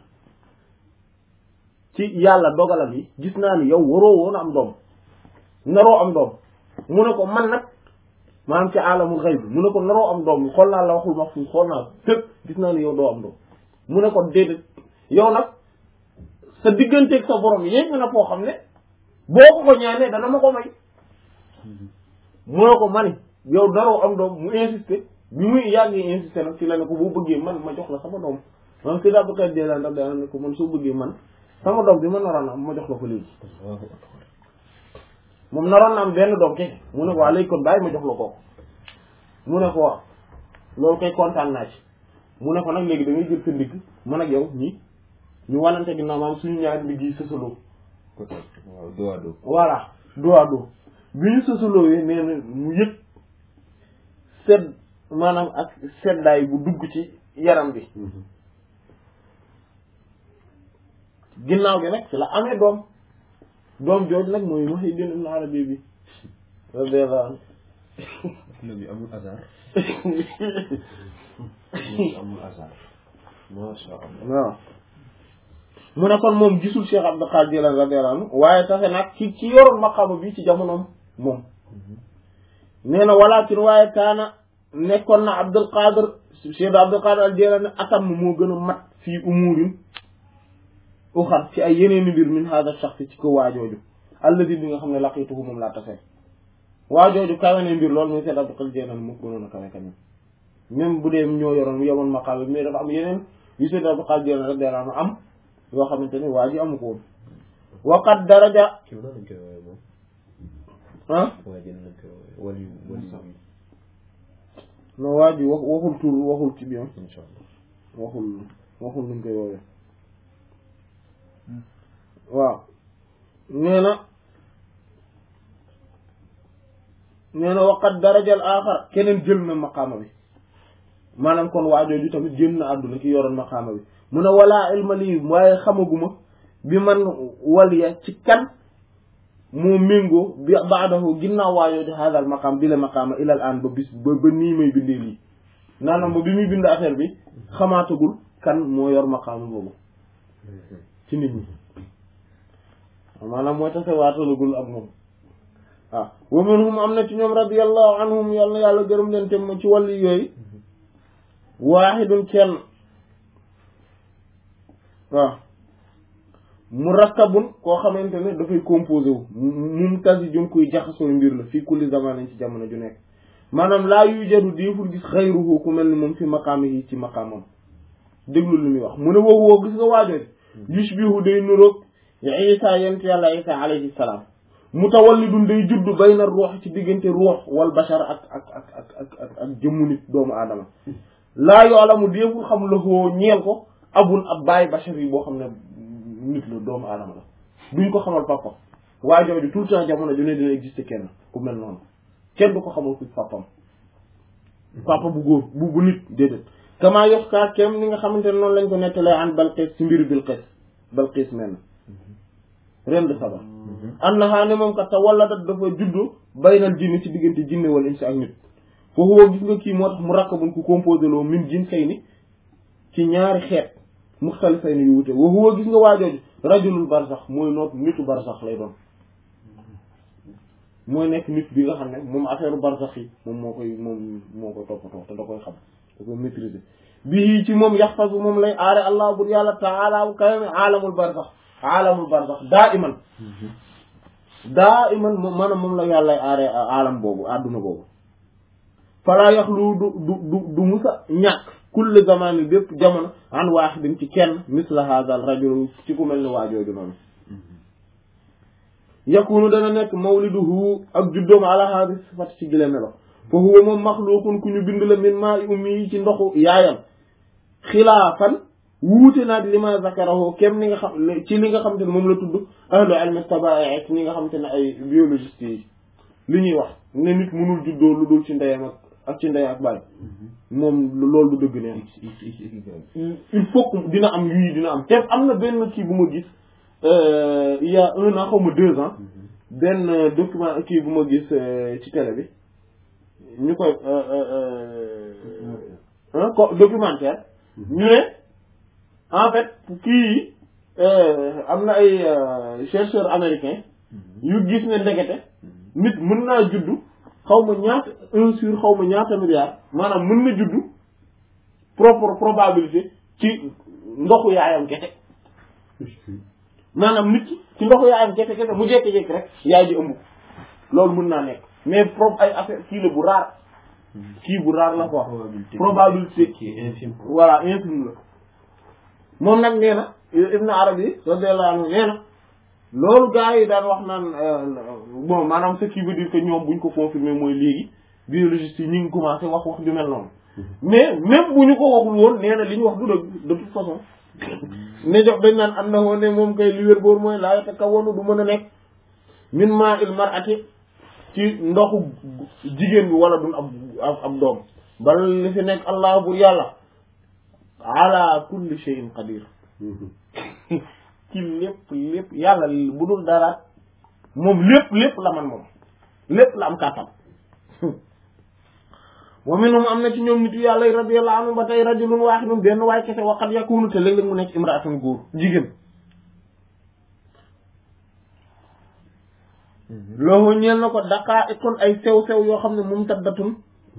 S1: ci yàlla dogalam yi gis naa ni yow waroo woon am doom naroo am doom mu ne ko man nag maanaam ci alamul xayb mu ne ko naroo am doom xool naa la waxul ma fu xool naa fépp gis naa ni yow doo am doom mu ne ko déedéet yow nag sa digganteeg sa borom yéeg na foo xam ne boo ko ko ñaanee dana ma ko may mu ne ko mani yow naroo am doom mu insisté bi muy yàgg insisté nag ci la ne ko boo bëggee man ma jox la sama doom maanaam si daa bëgg a ndax daa ne ko man soo bëggee man sama doom bi ma naroon am ma jox la ko léegi moom naroon na am benn doom kese mu ne ko waa léegi kon bàyyi ma jox la ko mu ne ko waaw loolu koy kontaan naa ci mu ne ko nag léegi da ngay jël sa ndigg man ak yow ñi ñu wanante ginnaaw maam suñu ñaari ndigg yi sësaloo
S2: waaw dos à dos
S1: voilà dos à dos bi ñu sësaloo yi nee na mu yëg sedd maanaam ak seddaay bu dugg ci yaram bi ginnaaw gi nag ci la amee doom doom jooju nag mooy Muhyiddin Ibn Arabi bi radiyallahu anhu
S2: na bi amul hasard amul hasard masha Allah
S1: waaw mu ne kon moom gisul Cheikh Abdul Qadir Jilani radiyallahu anhu waaye taxe nag ci ci yoroon maqaama bi ci jamonoom moom nee na walakin waaye kaana nekkoon na Abdul Qadir Cheikh Abdul Qadir al Jilani atam moo gën a mat fii umurin uxar ci ay yeneeni mbir min hada shakhs ci ko waajooju alladi bi nga xam ne laqituhu moom laa tase waajooju kawe ne mbir loolu muy Cheikh Abdul Qadir Jilani moo gënoon a kawe kañam même bu dee ñoo yoroon yemoon maqaama bi mais dafa am yeneen yu Cheikh Abdul Qadir Jilani radiyallahu anhu am yoo xamante ni waa ji amu ko woon waqat daraja
S2: kii nan lañ koy woowee moom
S1: ah
S2: waa ji nan lañ koy woowee wali wali bi
S1: non waa ji wax waxul tur waxul ci biir
S2: insha Allah
S1: waxul waxul nuñ koy woowee waaw nee na nee na waqat darajal aaxar keneen jël na maqaama bi maanaam kon waajooju tamit génn na àdduna ki yoroon maqaama bi mu ne walaa ilma lii waaye xamaguma bi man waliya ci kan moo méngoo bi baadahu ginnaaw waajooju haadal maqaam bi la maqaama ilal aan ba bis ba ba nii may bindee lii naanaam ba bi muy bind affaire bi xamaatagul kan moo yor maqaama boobu ci nit ñi maanaam mooy tase waatalagul ak moom waaw wa minhum am na ci ñoom radiyallahu anhum yàlla na yàlla gërëm leen te mu ci wàllu yooyu waahidun kenn waaw murakkabun koo xamante ne dafay composé wu mumtazijun kuy jaxasoo mbir la fii kulli zamanin ci jamono ju nekk maanaam laa yujadu diiful gis xayruhu ku mel ni moom fi maqaamihi ci maqaamam déglu lu muy wax mu ne woowu woo gis nga waajooji yushbihu day nuroog isa yent yàlla isa alayhi salaam mutawallidun day judd bayna ruux ci diggante ruux wal bashar ak ak ak ak ak ak ak jëmmu nit doomu aadama laa yoolamu déeful xam la koo ñeel ko abun ab baay bashar yi boo xam ne nit la doomu aadama la duñ ko xamal papa waa jooju tout le temps jamono ju ne dina exister kenn ku mel noonu kenn du ko xamal ku papam papa bu góor bu bu nit déedéet kama yox kaa kem ni nga xamante ne noonu lañ ko nettalee an Balqis ci mbiru Bilqis Balqis mel na ren de saba annaha ne moom kat te wala dat dafa juddu baynal jinni ci diggante jinne wala insi ak nit foofu woo gis nga kii moo tax mu rakkabun ku composé loo min jin say ni ci ñaari xeet muxtalifay ni yu wute wa huwa gis nga waajooju rajulul barsax mooy noot nitu barsax lay doon mooy nekk nit bi nga xam ne moom affaire barsax yi moom moo koy moom moo koy toppatoo te da koy xam da koy maîtriser bii ci moom yaxfasu moom lay aare allah bur yàlla taala bu kaweme aalamul barsax aalamul barsax daa iman daa iman moom maanaam moom la yàlla aare aalam boobu àdduna boobu falaa yaxlu du du du du musa ñàkk kulli zamani bépp jamono an waaxidin ci kenn misla hadal rajul ci ku mel ni waajooju noonu yakunu dana nekk mawliduhu ak juddoom ala hadi sifat ci gile melo fa huwa moom maxluqun ku ñu bind la min maa i ummi yi ci ndoxu yaayam xilaafan wuute naag li ma zakarahu kem ni nga xam ci li nga xam te ne moom la tudd ahlu ilmi tabaai ñi nga xam te ne ay biologiste yi li ñuy wax ne nit mënul juddoo lu dul ci ndeyam ak ak ci ndey ak baay moom loolu du dëgg neen il faut que dina am yii dina am te am na benn kii bu ma gis il y a un an xaw ma deux ans benn document kii bu ma gis ci télé bi ñu koy ko documentaire ñu ne en fait kii yi am na ay chercheurs américains yu gis ne ndekete nit mën naa juddu xaw ma ñaata un sur xaw ma ñaata milliard maanaam mën na juddu propre probabilité ci ndoxu yaayam kese maanaam nit ki ci ndoxu yaayam kese kese mu jékki-jékki rek yaay ji ëmb loolu mën naa nekk mais pro ay affaire kii la bu raar kii bu raar la quoi probabilité
S2: qui est infime
S1: voilà infime la moom nag nee na Ibn Arabi radiyallahu anhu nee na loolu gars yi daan wax naan bon maanaam ce qui veut dire que ñoom buñ ko confirmer mooy léegi biologiste yi ñu ngi commencé wax wax ju mel noonu mais même bu ñu ko waxul woon nee na li ñu wax du dëgg de toute façon ne jox dañ naan am na woon ne moom kay li wér boor mooy laa yatakawwanu du mën a nekk min maa il mar'ati ci ndoxu jigéen bi wala dun ab ab ab doom bal li fi nekk allah bur yàlla ala kulli shay'in qadir ci lépp lépp yàlla bu dul dara moom lépp lépp la man moom lépp la am kàttan wa minhum am na ci ñoom nitu yàlla yi radiyallahu anhu ba tey rajulun waahidun benn waay kese waqad yakunu te léeg-léeg mu nekk imraatun góor jigéen loolu ñeel na ko daqaa kon ay sew-sew yoo xam ne moom taddatun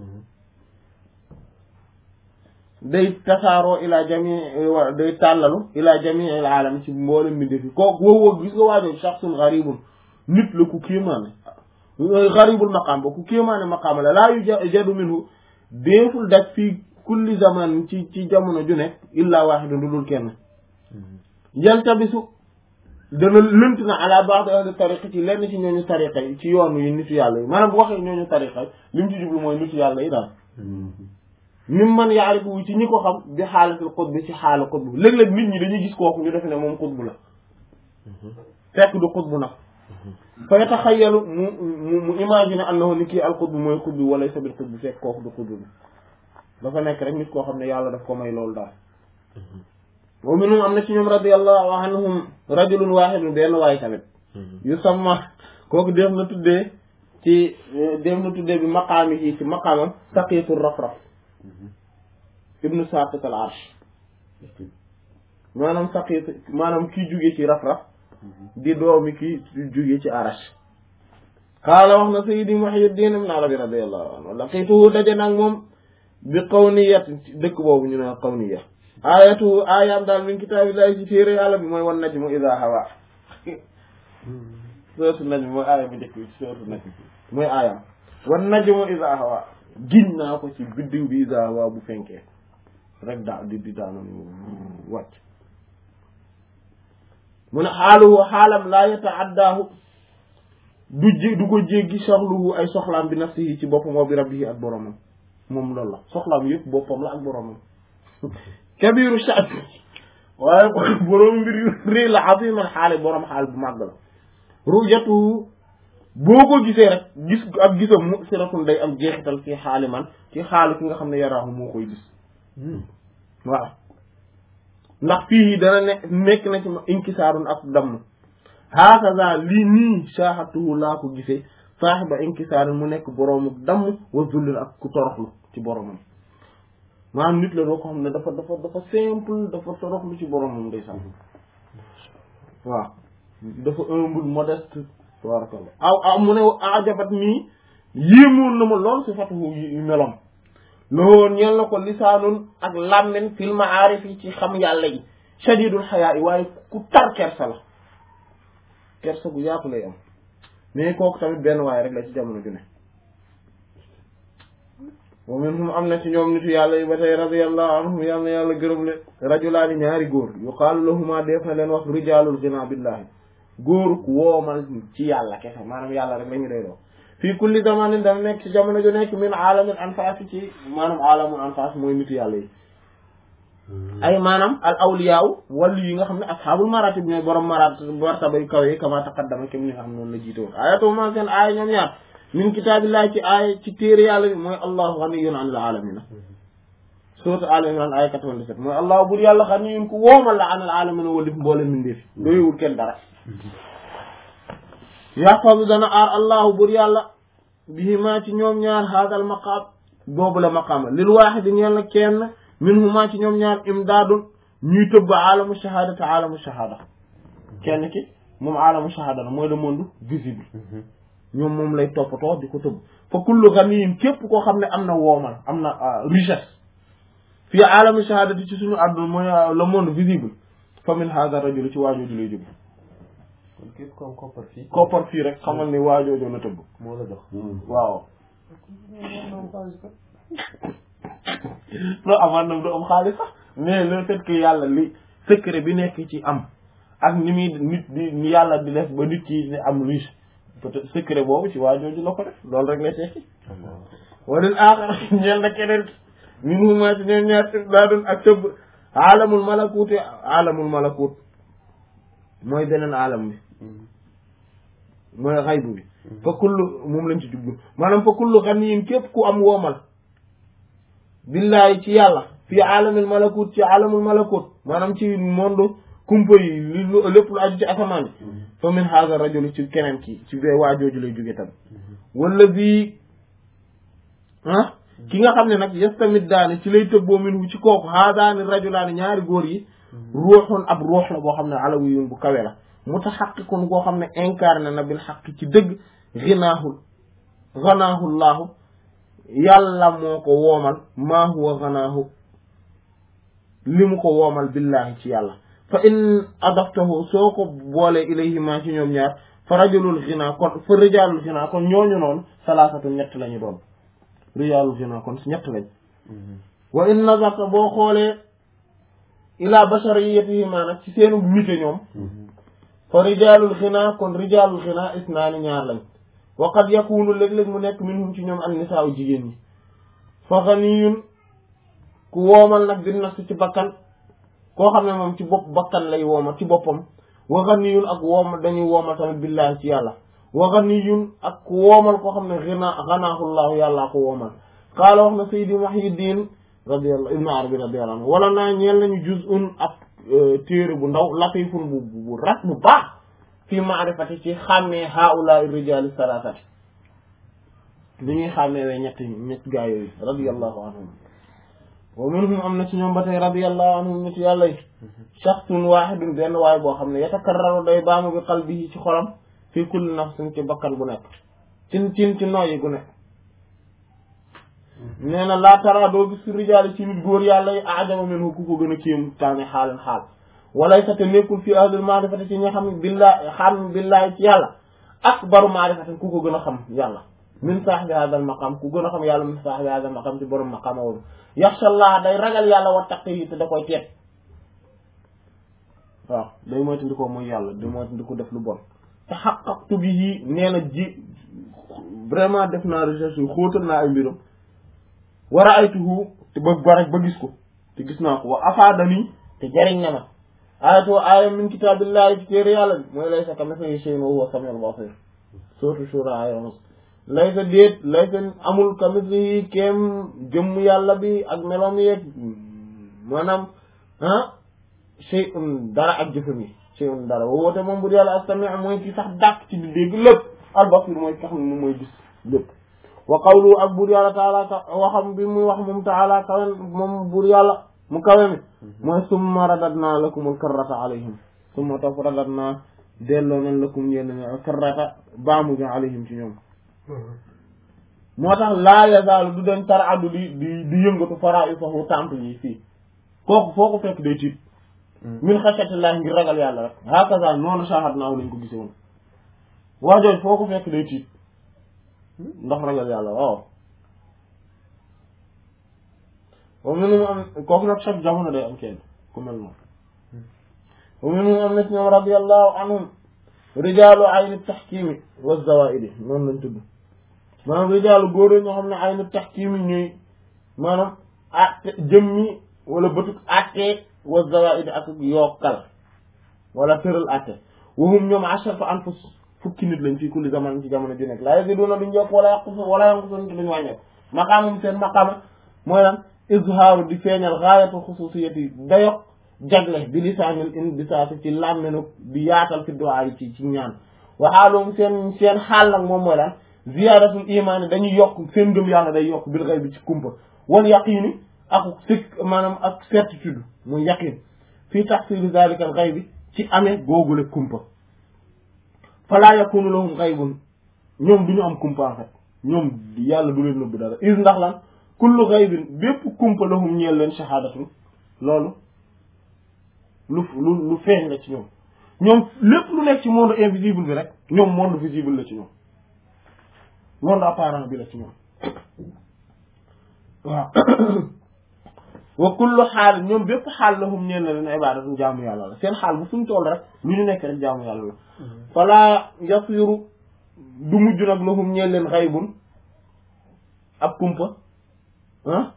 S1: day tasaaroo ila jami wa day tàllalu ila jami al alam ci mboolem mi defi kooku woo woo gis nga waajoo shaxsun gharibun nit la ku kéemaane gharibul maqaam ba ku kéemaane maqaam la laa yu jadu minhu déeful daj fii kulli zaman ci ci jamono ju nekk illa waahidun du dul kenn yaltabisu dana lënt na ala ba'd ahli tariqa ci lenn ci ñooñu tariqa yi ci yoon yi nitu yàlla yi maanaam bu waxee ñooñu tariqa yi li mu ci jublu mooy nitu yàlla yi daal mim man yaarifu ci ñi ko xam bi xaalatul xutb ci xaala xutb léeg-léeg nit ñi dañuy gis kooku ñu defe ne moom xutb la fekk du xutb nag fa yataxayyalu mu mu mu imaginer annahu ni kii alxutbu mooy xutbu wala sabil xutbu fekk kooku du xutbu bi dafa nekk rek nit koo xam ne yàlla daf ko may loolu daal wa minhum am na ci ñoom radiyallahu anhum rajulun wahidun benn waay tamit yu samma kooku def na tuddee ci def na tuddee bi maqaami yi ci maqaamam saqiitu rafraf ibnu saqit al arsh maanaam saqiit maanaam kii jóge ci rafraf di doomi kii jóge ci arash qaala wax na sayyidi muhyiddin ibn arabi radiyallahu anhu laqituhu daje nag moom bi qawniyat dëkk boobu ñu ne qawniya ayatu ayam daal min kitaabillahi ci téere yàlla bi mooy wan najmu idha hawa sootu najm mooy aaya bi njëkk bi sootu najm mooy aayam wan najmu idha hawa giñ naa ko ci biddiw bi idha hawa bu fenkee rek daa di di daanoon wàcc mu ne xaaluhu xaalam laa yata'addaahu du jé du ko jéggi soxluhu ay soxlaam bi nafsihi ci boppam wa bi rabbihi ak boromam moom loolu la soxlaam yëpp boppam la ak boromam kabiru sha'n waaye borom mbir yu rëy la aziman xaale borom xaal bu màgg la rujatu boo ko gisee rek gis ak gisam mu siratun day am jeexital fii xaali man ci xaalu ki nga xam ne yaraahu moo koy gis waaw ndax fii dana ne nekk na ci inkisaarun ak damm hakaza lii nii saaxatuhu laa ko gisee saaxiba inkisaarun mu nekk boroomu damm wa zullin ak ku toroxlu ci boromam maanaam nit la doo ko xam ne dafa dafa dafa simple dafa toroxlu ci boromam day sax waaw dafa humble modeste tabarakallah aw aw mu ne ajabat nii yéemoon na ma lool si fatuhu yu melom loolu ñeel na ko lisaanun ak làmmen fil maarif yi ci xam yàlla yi shadidul xayaa yi waaye ku tar kersa la kersa gu yaatu lay am mais kooku tamit benn waaye rek la ci jamono ju ne wa minhum am na ci ñoom nitu yàlla yi ba tey radiyallahu anhum yàlla na yàlla gërëm le rajulaani ñaari góor yuqaalu lahuma def na leen wax rijaalul ghina billahi góoruk woomal ci yàlla kese maanaam yàlla rek la ñu doy doo fii kulli zamanin dana nekk ci jamono ju nekk min alamil anfas ci maanaam alamul anfas mooy nitu yàlla yi ay maanaam al awliyaaw wàllu yi nga xam ne ashaabul maratib ñooy borom marat martaba yu kaw yi kama taqaddama kem ni nga xam noonu la jiite woon ayatu ma seen aaya ñoom ñaar min kitaabillahi ci aaya ci téere yàlla bi mooy allahu ghaniyun anil alamina sourate Al Imran aaya 97 mooy allahu bur yàlla ghaniyun ku woomal la anil alamina walif mboole mindeef doyewul kenn dara yaxfazu dana aar allahu bur yàlla bihimaa ci ñoom ñaar haadal maqaam boobu la maqaama lil waaxidi ñeel na kenn minhumaa ci ñoom ñaar imdaadun ñuy tëbb aalamu shahada te aalamu shahada kenn ki moom aalamu shahada la mooy le monde visible ñoom moom lay toppatoo di ko tëbb fa kullu ganiyin képp koo xam ne am na woomal am na richesse fii aalamu shahada ci suñu àdduna mooy le monde visible fa min haada rajul ci waajooju lay jóge
S2: kon képp ko am koppar fii.
S1: koppar fii rek xamal ni waajooju la tëbb
S2: moo la jox.
S1: waaw loo amaan nam du am xaalis sax mais le fait que yàlla li secret bi nekk ci am ak ni muy nit di ni yàlla di def ba nit ki di am riche peut-être secret boobu ci waa jooju la ko def loolu rek lay tekki walil aaxar ñeel na keneen min huma ci ñoom ñaar daa doon ak tëbb alamul malakuuti alamul malakut mooy beneen alam bi mooy xaybu bi fa kullu moom lañ ci jublu maanaam fa kullu ganiyin képp ku am woomal billahi ci yàlla fii alamil malakut ci alamul malakut maanaam ci monde kumpa yi li lépp lu aju ci asamaan bi fa min haza rajul ci keneen ki ci bee waajooju lay jóge tam wala bii ah ki nga xam ne nag yastamit daani ci lay tëbboo min ci kooku haadaani rajulaani ñaari góor yi ruuxun ab ruux la boo xam ne alawiyun bu kawe la mutaxaqiqun boo xam ne incarné na bil xaq ci dëgg ginaahul ganaahu llaahu yàlla moo ko woomal maa huwa ganaahu li mu ko woomal billahi ci yàlla fa in adaftahu soo ko boolee ilayhi ma ci ñoom ñaar fa rajulul ginaa kon fa rijaalul ginaa kon ñooñu noonu salaasatu ñett lañu doon rijaalul ginaa kon ñett lañ wa in nazarta boo xoolee ila bashariyatihi ma nag ci seenu nite ñoom fa rijaalul ginaa kon rijaalul ginaa isnaani ñaar lañ wa qad yakunu léeg-léeg mu nekk minhum ci ñoom an nisaa jigéen ñi fa ganiyun ku woomal nag bi nafsi ci bakkan koo xam ne moom ci bopp bakkan lay woomal ci boppam wa ganiyun ak woomal dañuy woomal tamit billahi ci yàlla wa ganiyun ak woomal koo xam ne xina xanaahullaahu yàllaa ko woomal qaala wax na saydi Muhyiddin radiyallahu ibnu arabi radiyallahu anhu wala naa ñeel nañu juz'un ab téere bu ndaw latifun bu bu rat bu baax fii maarifati ci xàmmee haula rijali salasati li ñuy xàmmee wee ñetti ñetti gaa yooyu radiyallahu anhum wa minhum am na ci ñoom ba tey radiyallahu anhum nit yàlla yi shaxsun waahidun benn waay boo xam ne yatakarraru day baamu bi qalbihi ci xolam fii kulli nafsin ci bakkan bu nekk cin cin ci nooyi gu nekk nee na laa tara doo gis fi rijaali ci nit góor yàlla yi ajaba minhu ku ko gën a kéem taane xaalan xaal walay sa te nekkul fi ahlul maarifati ci ñi xam billahi xam billahi ci yàlla akbaru maarifati ku ko gën a xam yàlla min saahibi hadal maqam ku gën a xam yàlla min saahibi hadal maqam ci borom maqama woon yaxshallah day ragal yàlla wa taqi te da koy teet waaw day moytandikoo mooy yàlla day moytandiko def lu bon te xaqaqtu bihi nee na ji vraiment def naa recherche yu xóotal naa ay mbiram wa ra'aytuhu te ba ba ba gis ko te gis naa ko wa afaadani te jariñ na ma ayatu aaya min kitaabillahi ci téere yàlla bi mooy laysa kamithlihi shay'un wa huwa samiul basir sourate shura aaya onze laysa déet laysa amul kamithlihi kéem jëmm yàlla bi ak meloom yeeg maanaam ah shay'un dara ak jëfam yi shay'un dara wa woote moom bu dee yàlla as-sami' mooy ki sax dàq ci di dégg lépp al-basir mooy ki xam ne moom mooy gis lépp wa qawlu ak buur yàlla taala waxam bi muy wax moom taala kawe moom buur yàlla mu kawe mi mooy summa radadna lakumul karrata alayhim summa topp radadna delloo nañ lakum yéen karrata baamu bi alayhim ci ñoom moo tax laa yazaalu du dañ tar addu di di di yëngatu fara i fahu temple yi fii kooku foo ko fekk day tiit min xashatillah ngir ragal yàlla rek hakaza noonu shahad naaw lañ ko gise woon waajooj foo ko fekk day tiit ndax ragal yàlla waaw wa minhum am kooku nag chaque jamono day am kenn ku mel noonu wa minhum am na ci ñoom radiyallahu anhum rijaalu ayni taxkiimi wa zawaidi noonu lañ tudd maanaam rijaalu góor ñoo xam ne ayni taxkiimi ñuy maanaam atte jëmmi wala bëtug atte wa zawaidi ak yokkal wala tëral atte wahum ñoom asharatu anfus fukki nit lañ fii kulli zaman ci jamono ju nekk laa yaziduna duñ yokk wala yàqu wala yanqusun te duñ wàññeeku maqaamum seen maqaama mooy lan izhaaru di feeñal gaayatu xususiyati dayok jagle bi lisaanil in bisaati ci làmmenu di yaatal fi du'a yi ci ci ñaan waxaalum seen seen xaal nag moom mooy lan ziyaadatul imaani dañuy yokk seen ngëm yàlla day yokk bil ghaybi ci kumpa wal yaqiini ak sik maanaam ak certitude muy yaqin fii tahsili zalika al ghaybi ci amee googule kumpa falaa yakunu lahum ghaybun ñoom du ñu am kumpa en fait ñoom yàlla du leen nëbb dara is ndax lan kullu ghaybin bépp kumpa lahum ñeel leen shahadatun loolu lu lu lu feeñ la ci ñoom ñoom lépp lu nekk ci monde invisible bi rek ñoom monde visible la ci ñoom monde apparent bi la ci ñoom waaw wa kullu xaal ñoom bépp xaal lahum ñeel na leen ibadatun jaamu yàlla la seen xaal bu fuñ toll rek lu ñu nekk rek jaamu yàlla la fala yasiru du mujj nag lahum ñeel leen xaybun ab kumpa ah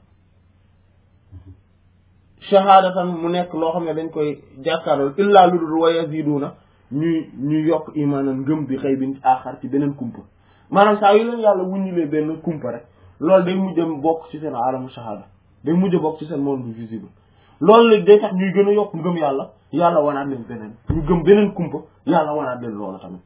S1: shahadatan mu nekk loo xam ne dañ koy jàkkaarloo illaa lu dul wa yaziduna ñuy ñuy yokk imaanan ngëm bi xëy bin aaxar ci beneen kumpa maanaam saa yu leen yàlla wuññilee benn kumpa rek loolu day mujj bokk ci seen alamu shahada day mujj bokk ci seen monde visible loolu la day tax ñuy gën a yokk ngëm yàlla yàlla wanaat leen beneen ñu gëm beneen kumpa yàlla wanaat leen loolu tamit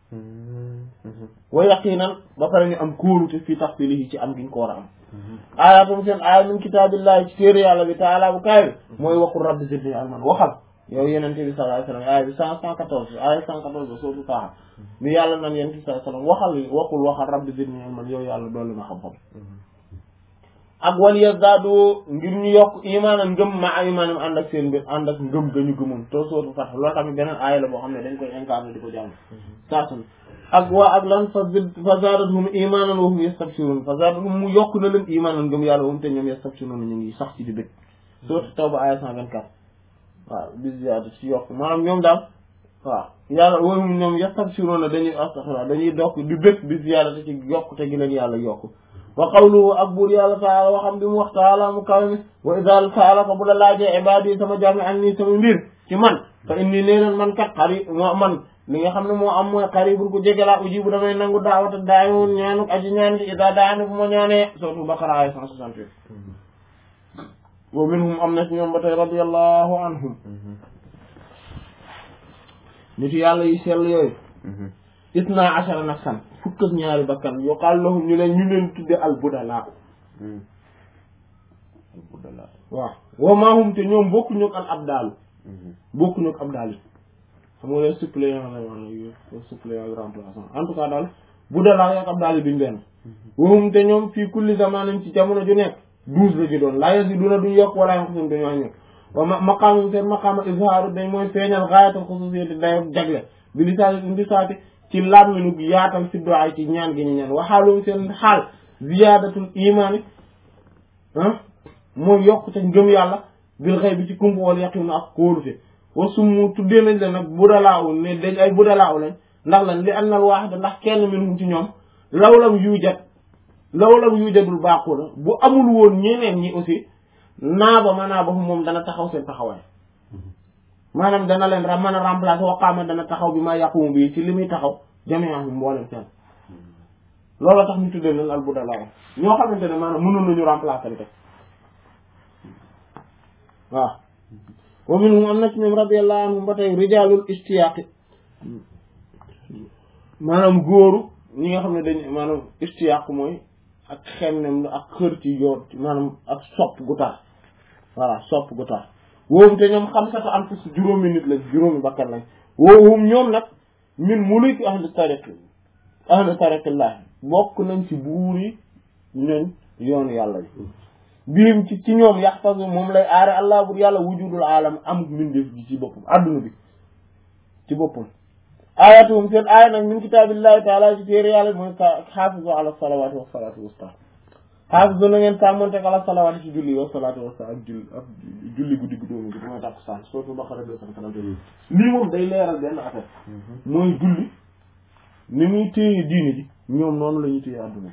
S1: wa yaqinan ba pare ñu am kóolute fii tahsilihi ci am giñ ko war a am ayatum seen aaya min kitaabillahi ci téere yàlla bi taala bu kaay bi mooy waqul rabbi zidni ilman waxal yow yenente bi sallallahu alayhi wasallam aaya bi cent cent quatorze aaya cent quatorze sootu taaxa bi yàlla nan yenente bi sallallahu alayhi wasallam waxal waqul waxal rabbi zidni ilman yow yàlla doolu ma xam-xam ak wal yazdaadu ngir ñu yokk imaanan ngëm ma imaanam ànd ak seen mbir ànd ak ngëm ga ñu gëmoon to sootu fat loolu tamit beneen aaya la boo xam ne dañ koy incarné di ko jàng saasun ak waa ak lan fa fa zaadathum imaanan wa hum yastabshirun fa zaadathum mu yokk na leen imaanan ngëm yàlla moom te ñoom yastabshirun ñu ngi sax ci di bëgg sootu tawba aaya cent vingt quatre waaw bi ziyaada ci yokk maanaam ñoom daal waaw yàlla wa hum ñoom yastabshirun dañuy astaghfirullah dañuy dokk di bëgg bi ziyaada te ci yokk te gi leen yàlla yokk wa qawluhu ak buur yàlla taala waxam bi mu wax taala mu kaw mi wa idha saalaka bu la laajee ibaadi sama jaami an nii sama mbir ci man fa inni nee na man kat xari moo man li nga xam ne moo am mooy xaribul ku jege laa uji bu damay nangu daawata daayoon ñaanu aji ñaan gi ida daani bu ma ñaanee surtout Baqara ay cent soixante-huit wa minhum am na ci ñoom ba tey radiyallahu anhum nit yàlla yi sell yooyu isna ashara nafsan fukk ak ñaari bakkan yuqaal lahum ñu leen ñu leen tudde al budala waaw wa maahum te ñoom bokkuñu ak al abdaalu bokkuñu ak abdaal yi xam nga les suppléants la maanaam suppléant ak remplaçant en tout cas daal budala ak abdaal yi duñ benn wahum te ñoom fii kulli zamanin ci jamono ju nekk douze la ci doon laa yaziduna duñ yokk wala yanqusun duñu wàññi wa maqaamum seen maqaama izhaaru dañ mooy feeñal gaayatal xususiyati dayo jagle bi lisaani indi saati ci làmminu yaatal fi du'a ci ñaan gi ñu ñaan waxaalum seen xaal ziyaadatul imaani ah mooy yokk te ngëm yàlla bil xëy bi ci kumpa wal yaqin ak kóolute wa summu tuddee nañ leen nag budalaaw ne dañ ay budalaaw lañ ndax lan li annal waahida ndax kenn minhum ci ñoom lawlam yujat lawlam yujadul baaquna bu amul woon ñeneen ñi aussi naaba ma naaba moom dana taxaw seen taxawaay maanaam dana leen ra mën a remplacer waqaama dana taxaw bi ma yaqumu bi ci li muy taxaw jami'ahum mboolem seen loolu tax ñu tuddee leen al budalaaw ñoo xamante ne maanaam mënoon nañu remplacer te waaw wa minhum am na ci ñoom radiyallahu anhum ba tey rijaalul istiyaaqi maanaam góoru ñi nga xam ne dañ maanaam istiyaaq mooy ak xemnem ak xër ci yoon maanaam ak sopp gu tar voilà sopp gu tar woowu te ñoom xam sata am fus juróomi nit lañ juróomi bakkan lañ woowum ñoom nag min muluki ahli tariq ahli tariqillah bokk nañ ci buuri ñoñ yoonu yàlla bi biim ci ci ñoom yaxfasu moom lay aare allah bur yàlla wujudul alam amuk mindeef ji ci boppam adduna bi ci boppam ayatuhum seen aaya nag min kitaabillahi taala ci téere yàlla mooy xaafisu ala salawaati wa salaatu wusta xaafisu na ngeen sàmmontek ala salawaati ci julli wa salaatu wusta ak julli ak julli guddi gu dóomu gi mooy takkusaan surtout Baqara deux cent quarante lii moom day leeral benn affaire mooy julli ni muy téye diine ji ñoom noonu la ñuy téye adduna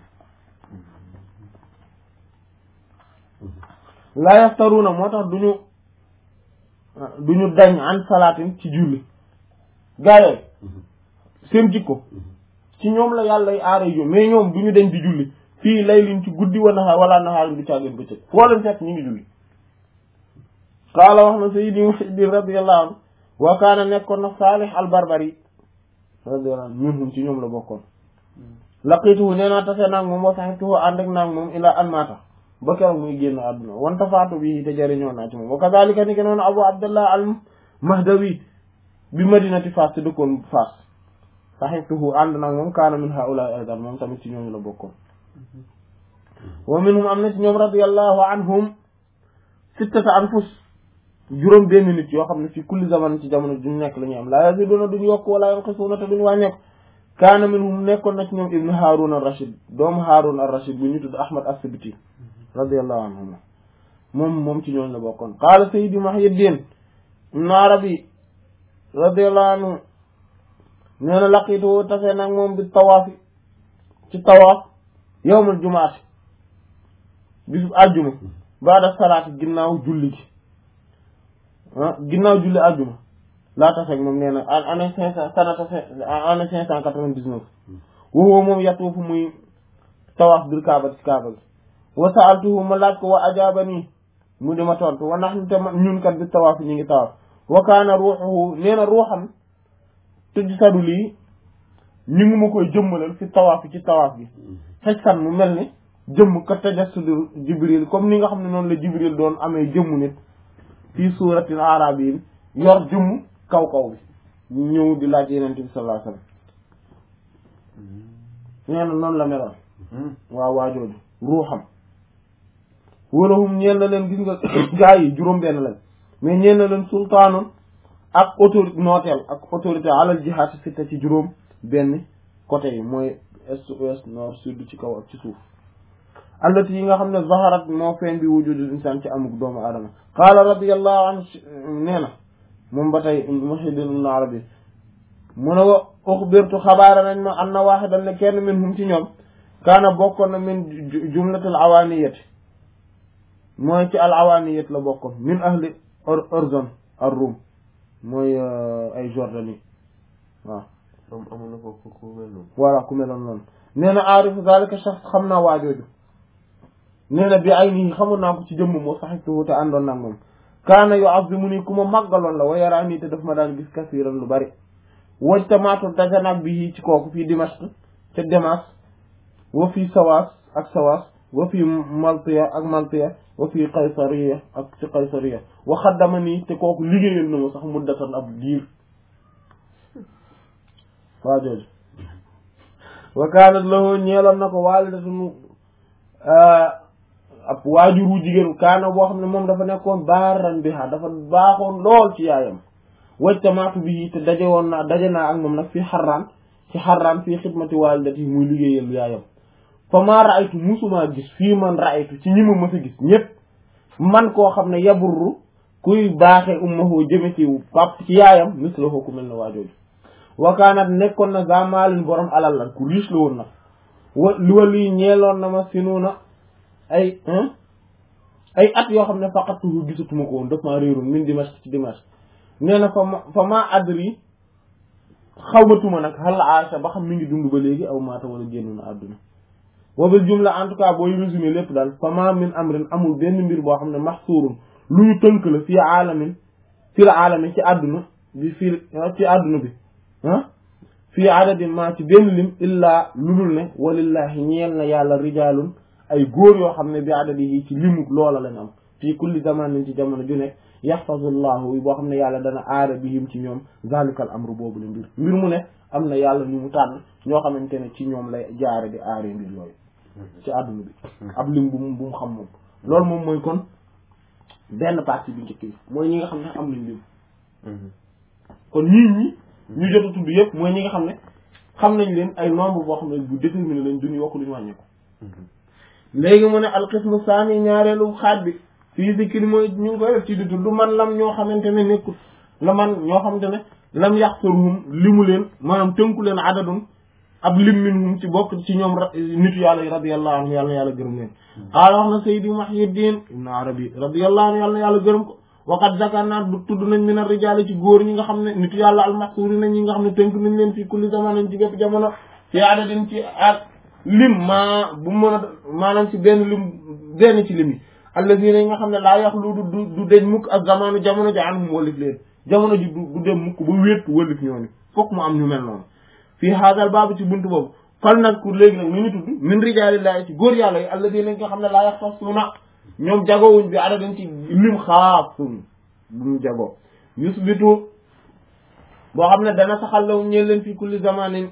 S1: la yaftaruna moo tax duñu duñu dañ an salaatin ci julli gaa yooyu seen jikko ci ñoom la yàlla y aara yo mais ñoom duñu dañ di julli fii lay liñ ci guddi wa naxaar wala naxaarin du caageen bëccëg foo leen fekk ñu ngi julli qaala wax na sayyidi muhiddin radiyallahu anhu wa kaana nekkoon na saalih al barbari radiyallahu anhu ñun ci ñoom la bokkoon laqituhu nee naa tase naag moom wa sahibtuhu ànd ak naag moom ila an maata ba keroog muy génn àdduna wanta faatu bi te jëriñoo naa ci moom wa kadhalika ni ke noonu abu abdullah al mahdawi bi madinati Fass te dëkkoon Fass sahibtuhu ànd nag moom kaana min haula aydan moom tamit ci ñooñu la bokkoon wa minhum am na ci ñoom radiyallahu anhum sittata anfus juróom benn nit yoo xam ne fi kulli zaman ci jamono duñ nekk la ñuy am la yaziduna duñ yokk wala yanqisuna te duñ wàññeeku kaana minhum nekkoon na ci ñoom ibnu Haarun ar-Rashid doomu Haarun ar-Rashid bu ñu tudd Ahmad as-Sibti radiyallahu anhum moom moom ci ñooñu la bokkoon qaala sayyidi Muhyiddin ibn Arabi radiyallahu anhu nee na laqitu tase nag moom bi tawaafi ci tawaaf yawmul jumaati bisub àjjuma baada salaati ginnaaw julli gi ah ginnaaw julli àjjuma laa taseeg moom nee na en année cinq cent sanata année cinq cent quatre-vingt-dix-neuf wowoo moom yatuufu muy tawaaf bil kaaba ci kaaba gi wa saaltuhu ma laaj ko wa ajaaba nii mu di ma tontu wa nax ñu te ñun kat bi tawaaf ñu ngi tawaaf wa kaana ruuxuhu nee na ruuxam tëj sadu lii ñu ngi ma koy jëmmalal fi tawaaf ci tawaaf bi xëj kan mu mel ni jëmm ka tajassudu jibril comme ni nga xam ne noonu la jibril doon amee jëmmu nit fii suuratil arabiyin yor jëmm kaw kaw bi ñëw di laaj yeneen bi sallallahu alayhi wasallam nee na noonu la meloon waaw waajooju ruuxam walahum ñeen na leen gis nga gaa yi juróom benn lañ mais ñeen na leen sultaanun ak autorité nooteel ak autorité alal jihaad sitta ci juróom benn côté yi mooy est ouest nord sud ci kaw ak ci suuf allati yi nga xam ne zaharat moo feeñ bi wujudul insaan ci amuk doomu aadama qaala radiyallahu anhu nee na moom ba tey Muhyiddin ibn Arabi mu ne wa uxbirtu xabaara nañ ma anna waaxidan ne kenn min hum ci ñoom kaana bokkoon na min jumlatil awaaniyati mooy ci al awaaniyat la bokkoon min ahli Orzon ar-Rum mooy ay Jordanie waaw
S2: am amoon na ko ku mel noonu
S1: voilà ku meloon noonu nee na aarifu zalika shakhs xam naa waajooju nee na bi ay nii xamoon naa ko ci jëmm moo saxituhu te àndoon naa moom kaana yu azimu nii ku ma màggaloon la wa yaraa nii te daf ma daan gis kasiiran lu bari waj tamaatu daja nag bi ci kooku fii Dimashq te Damas wa fii Sawaas ak Sawaas wa fii Maltiya ak Maltiya wa fii Qaysariya ak ci Qaysariya wa xaddama nii te kooku liggéeyal na ma sax muddatan ab diir waa jooju wa kaanat lahu ñeeloon na ko waalidatun ab waajuru jigéen kaana boo xam ne moom dafa nekkoon baaran biha dafa baaxoon lool ci yaayam wajtamaatu bi te daje woon naa daje naa ak moom nag fii xarraan ci xarraan fii xidmati waalidati muy liggéeyal yaayam fa maa raaytu musumaa gis fii man raaytu ci ñi ma mës a gis ñépp man koo xam ne yaburru kuy baaxee ummahu jëme ci pap ci yaayam mislahu ku mel ne waajooju wakaanat nekkoon na zamaalin borom alal la ku riche la woon nag wa li wa lii ñeeloon na ma sinuuna ay ay at yoo xam ne faqatuhu gisatuma ko woon daf maa réeroon min Dimashq ci Dimashq nee na fa ma fa ma adri xawmatuma nag hal aasha ba xam mi ngi dund ba léegi aw maata wala génn na àdduna wa bil jumla en tout cas booy résumé lépp daal fa ma min amrin amul benn mbir boo xam ne maxsuurun lu ñu tënk la fii aalamin fii aalamin ci àdduna bi fii ci àdduna bi ah fii adadin ma ci benn lim illaa ludul ne walillahi ñeel na yàlla rijaalun ay góor yoo xam ne bi adadi yi ci limu loola lañ am fii kulli zamanin ci jamono ju nekk yaxfazullahu boo xam ne yàlla dana aara bihim ci ñoom zalikal amru boobu la mbir mbir mu ne am na yàlla ñu mu tànn ñoo xamante ne ci ñoom lay jaare di aaree mbir yooyu ci àdduna bi ab lim bu mu bu mu xam moom loolu moom mooy kon benn partie bi njëkk bi mooy ñi nga xam ne am nañ lim kon ñii ñi ñu jot a tudd yëpp mooy ñi nga xam ne xam nañ leen ay nombre boo xam ne bu déterminé lañ duñu yokk duñu wàññeeku léegi mu ne alqismu saani ñaareelu xaaj bi fii zikri mooy ñu ngi koy def ci di tudd man lam ñoo xamante ne nekkul la man ñoo xamante ne lam yaxsuruhum limu leen maanaam tënku leen adadun ab lim minhum ci bokk ci ñoom nitu yàlla yi radiyallahu anhu yàlla na yàlla gërëm leen qaala wax na saydi Muhyiddin ibn Arabi radiyallahu anhu yàlla na yàlla gërëm ko waqad zakarna du tudd nañ min ar-rijaal ci góor ñi nga xam ne nitu yàlla al-mahsuuri nañ ñi nga xam ne tënk nañ leen fii kulli zamanin ci bépp jamono fi adadin ci ak lim maa bu mën a maanaam ci benn lim benn ci lim yi allazina yi nga xam ne laa yaxlu du du deñ mukk ak zamanu jamono ji anhum wëlif leen jamono ji du dem mukk ba wéet wëlif ñooñu fokk mu am ñu mel noonu fii haadal baabu ci buntu boobu fal nag ku léegi nag nu ñu tudd min rijaalillahi ci góor yàlla yi allazina yi nga xam ne laa yaxtasuna ñoom jagowuñ bi adadin ci lim xaasun bu mu jagoo yusbitu boo xam ne dana saxal lahum ñeel leen fii kulli zamanin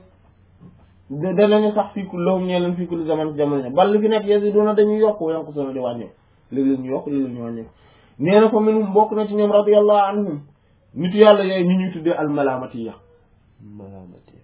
S1: danañu sax fii lahum ñeel leen fii kulli zaman ci jamono bal li fi nekk yaziduna dañuy yokk yanqusuna di wàññeeku léeg-léeg ñu yokk léeg-léeg ñu wàññeeku nee na fa minhum bokk na ci ñoom radiyallahu anhum nitu yàlla yooyu ñu ñuy tuddee almalamatiya
S2: malamati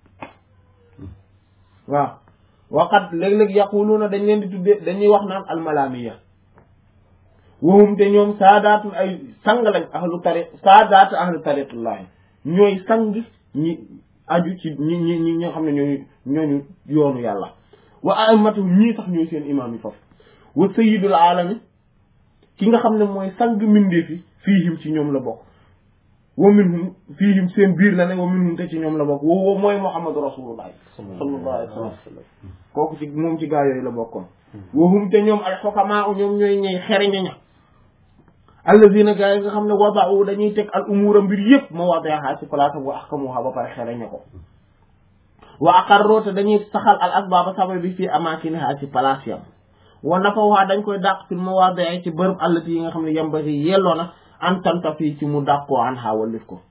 S1: waaw waqat léeg-léeg yaquluuna dañ leen di tuddee dañuy wax naan almalamiya wahum te ñoom saadaatu ay sang lañ ahlu tariq saadaatu ahlu tariqullahi ñooy sang ñi aju ci ñi ñi ñi ñoo xam ne ñooñu ñooñu yoonu yàlla wa a'immatu ñii sax ñooy seen imaam yi foofu wa sayyidul alami ki nga xam ne mooy sang mbindeef yi fiihim ci ñoom la bokk wa minhum fiihim seen biir la ne wa minhum te ci ñoom la bokk wa wa mooy muhammadu rasulullah sallallahu alayhi wa sallam kooku ci moom ci gaa yooyu la bokkoon wa hum te ñoom al xukamaa ñoom ñooy ñey xereñe ña allazina gaa yi nga xam ne wada'u dañuy teg al umura mbir yëpp mawaadi'aha ci place wa ahkamuha ba pare xereñe ko wa aqarru te dañuy saxal al asbaaba sabab bi fii amaakiniha ci place yam wa nafawha dañ koy dàq fil mawaadi'i ci bërëb allati yi nga xam ne yambari yelloo na an tanta fii ci mu dàqoo an ha wallif ko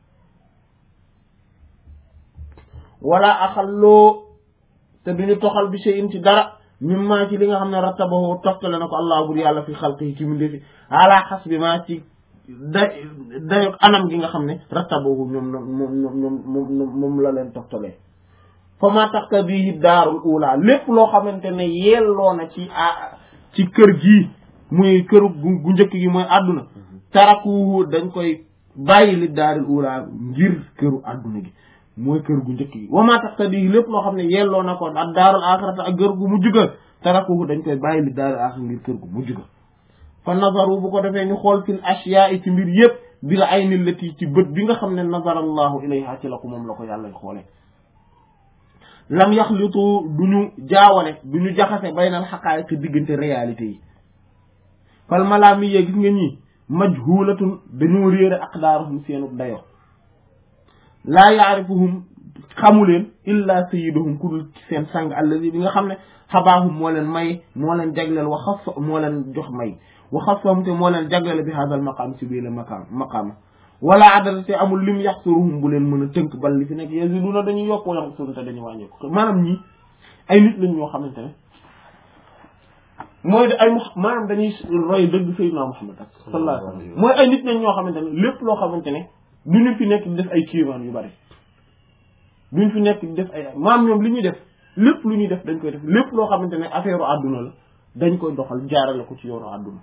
S1: wala axalloo te duñu toxal bi shay'in ci dara mimma ci li nga xam ne rattabahu toftale na ko allah bur yàlla fi xalqihi ci mu ndefi ala xasbi ma ci da dayo anam gi nga xam ne rattabahu ñoom moom ñoom moom moom la leen toftalee fa ma taxta bii daarul ula lépp loo xamante ne yelloo na ci a ci kër gii muy këru gu njëkk gi mooy àdduna taraku dañ koy bàyyi li daarul ula ngir këru àdduna gi mooy kër gu njëkk gi wa ma taxta bii lépp loo xam ne yelloo na ko ak daarul axirata ak kër gu mujj ga taraku dañ koy bàyyi li daarul axira ngir kër gu mujj ga fa nazaru bu ko defee ñu xool fil ashiyaa ci mbir yëpp bil ayni lati ci bët bi nga xam ne nazara allahu ilayha ci la ko moom la ko yàlla xoole lam yaxlitu du ñu jaawale du ñu jaxase baynal xaqaayiq diggante réalité yi fal malaami yee gis nga ñii majhulatun dañoo réere aqdaaruhum seenu dayo laa yaarifuhum xamuleen illa sayyiduhum ku dul seen sang allazi bi nga xam ne xabaahum moo leen may moo leen jagleel wa xas moo leen jox may wa xasahum te moo leen jagleel bi hadal maqaam ci bii la maqaam maqaama wala adada te amul lim yaxsuruhum bu leen mën a tënk bal li fi nekk yaziduna dañuy yokk wa yaxsurun te dañuy wàññeeku maanaam ñii ay nit lañ ñoo xamante ne mooy de ay mu maanaam dañuy roy dëgg Seydina Muhammad ak sallallahu alayhi wa sallam mooy ay nit lañ ñoo xamante ne lépp loo xamante ne du ñu fi nekk di def ay kiimaan yu bari duñ fi nekk di def ay maam ñoom li ñuy def lépp lu ñuy def dañ koy def lépp loo xamante ne affaire àdduna la dañ koy doxal jaarale ko ci yoonu àdduna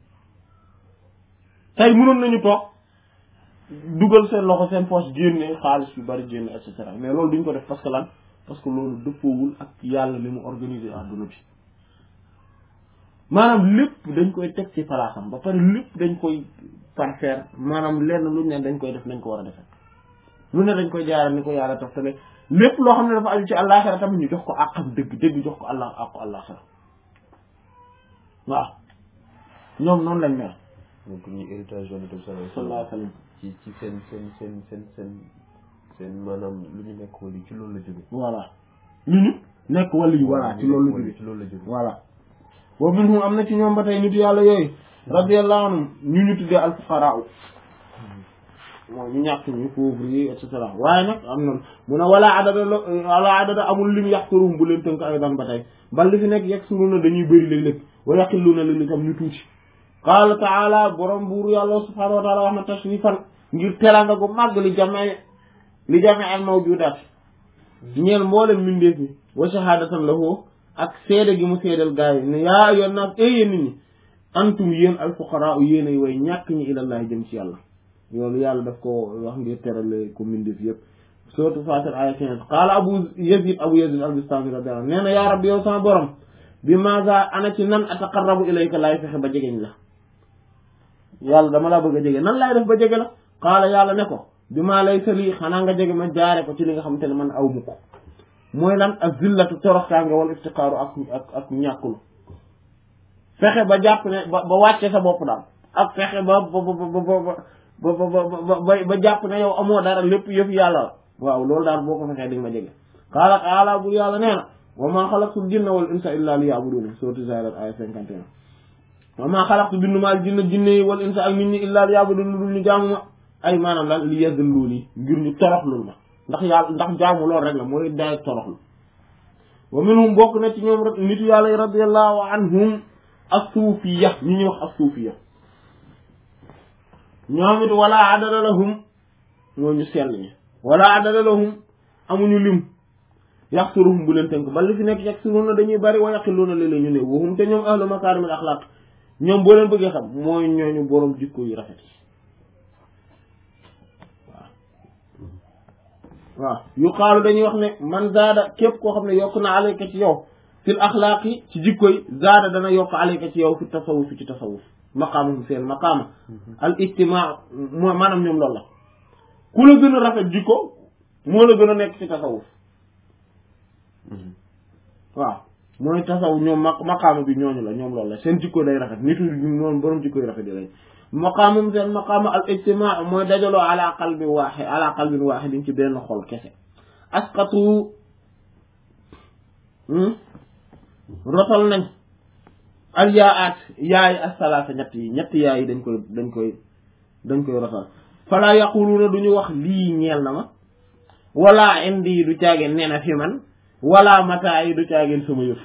S1: tey mënoon nañu toog dugal seen loxo seen poche génne xaalis yu bari génne et cetera mais loolu duñ ko def parce que lan parce que loolu dëppoowul ak yàlla li mu organiser àdduna bi maanaam lépp dañ koy teg ci palaasam ba pare lépp dañ koy parfaire maanaam lenn lu ne dañ koy def nañ ko war a defee lu ne dañ koy jaaral ni ko yàlla toftale lépp loo xam ne dafa aju ci àllaaxira tamit ñu jox ko àqam dëgg dëgg jox ko allah àqu àllaaxira waaw ñoom noonu lañ mel
S2: donc ñi héritage yonent bi sallallahu
S1: sallallahu alayhi wa sallam
S2: ci ci seen seen seen seen seen seen maanaam lu ñu nekk wala ci loolu la jóge
S1: voilà lu ñu nekk wàllu yu voilà ci loolu la jóge
S2: ci loolu la jóge
S1: voilà wa minhum am na ci ñoom ba tey nitu yàlla yooyu radiyallahu anhum ñu ñu tuddee al fuqaraa mooy ñu ñàkk ñu pauvre yi et cetera waaye nag am na mu ne wala adada la wala adada amul lim yaxturum bu leen tënk ay dan ba tey bal li fi nekk yegg suru na dañuy bëri léeg-léeg wa yaqillu na léeg-léeg tam ñu tuuti qaala taala borom buur yàlla subhanahu wa taala wax na tashrifan ngir teranga gu màgg li jame li jame al mawjudaat ñeel mboolem mindeef yi wa shahadatan lahu ak seede gi mu seedal gaa yi ne yaa ayyuhan naas ee yéen nit ñi antum yéen al fuqaraa yéen ay way ñàkk ñi ilallahi jëm ci yàlla loolu yàlla daf ko wax ngir terale ko mindeef yëpp surtout Fatir aya quinze qaala abu yazid abu yazid al bistami radiyallahu nee na yaa rabbi yow sama borom bi maza ana ci nan ataqarrabu ilayka laay fexe ba jegeñ la yàlla dama laa bëgg a jege nan laay def ba jege la qaala yàlla ne ko bi maa lay sali xanaa nga jege ma jaare ko ci li nga xamante ne man aw mu ko mooy lan ak zillatu toroxtaange wala iftiqaaru ak ak ak ñàkkulu fexe ba jàpp ne ba ba wàcce sa bopp daal ak fexe ba ba ba ba ba ba ba jàpp ne yow amoo dara lépp yëf yàlla la waaw loolu daal boo ko fexee di nga ma jege qaala qaala bu yàlla nee na wa maa xalaqtul jinna wal insa illa liya'budun sourate Zaariyaat aya cinquante et un wa maa xalaqtu bindu maal jinna jinne yi wal insa ak nit ñi illa liya'budun lu dul ñu jaamu ma ay maanaam lan li yazilluuni ngir ñu toroxlul ma ndax yàlla ndax jaamu loolu rek la mooy daay toroxlu wa minhum bokk na ci ñoom rek nitu yàlla yi radiyallahu anhum as-suufiyya ñi ñuy wax as-suufiyya ñoom it wala adada lahum ñoo ñu sell ñi wala adada lahum amuñu lim yaxsuruhum bu leen tënk ba li fi nekk yaxsuruuna dañuy bari wa yaqiluuna léeg-léeg ñu ne waxum te ñoom ahlu makaarimil axlaaq ñoom boo leen bëggee xam mooy ñooñu boroom jikko yu rafet waaw yuqaalu dañuy wax ne man zaada képp koo xam ne yokk na alayka ci yow fil axlaaqi ci jikko yi zaada dana yokk alayka ci yow fi tasawuf ci tasawuf maqaamahum seen maqaama al ijtimaa moo maanaam ñoom loolu la ku la gën a rafet jikko moo la gën a nekk ci tasawuf waaw mooy tasawuf ñoom ma maqaama bi ñooñu la ñoom loolu la seen jikko day rafet nitu noonu borom jikko yi rafet yi lañ maqaamum seen maqaama al ijtimaa mooy dajaloo ala qalbi waaxid ala qalbin waaxidin ci benn xol kese asqatu rotal nañ al yaa aat yaay asalaasa ñett yi ñett yaay yi dañ koy dañ koy dañ koy rotal fala yaquluuna duñu wax lii ñeel na ma wala indi yi du caageen nee na fi man wala mataa yi du caageen sama yëf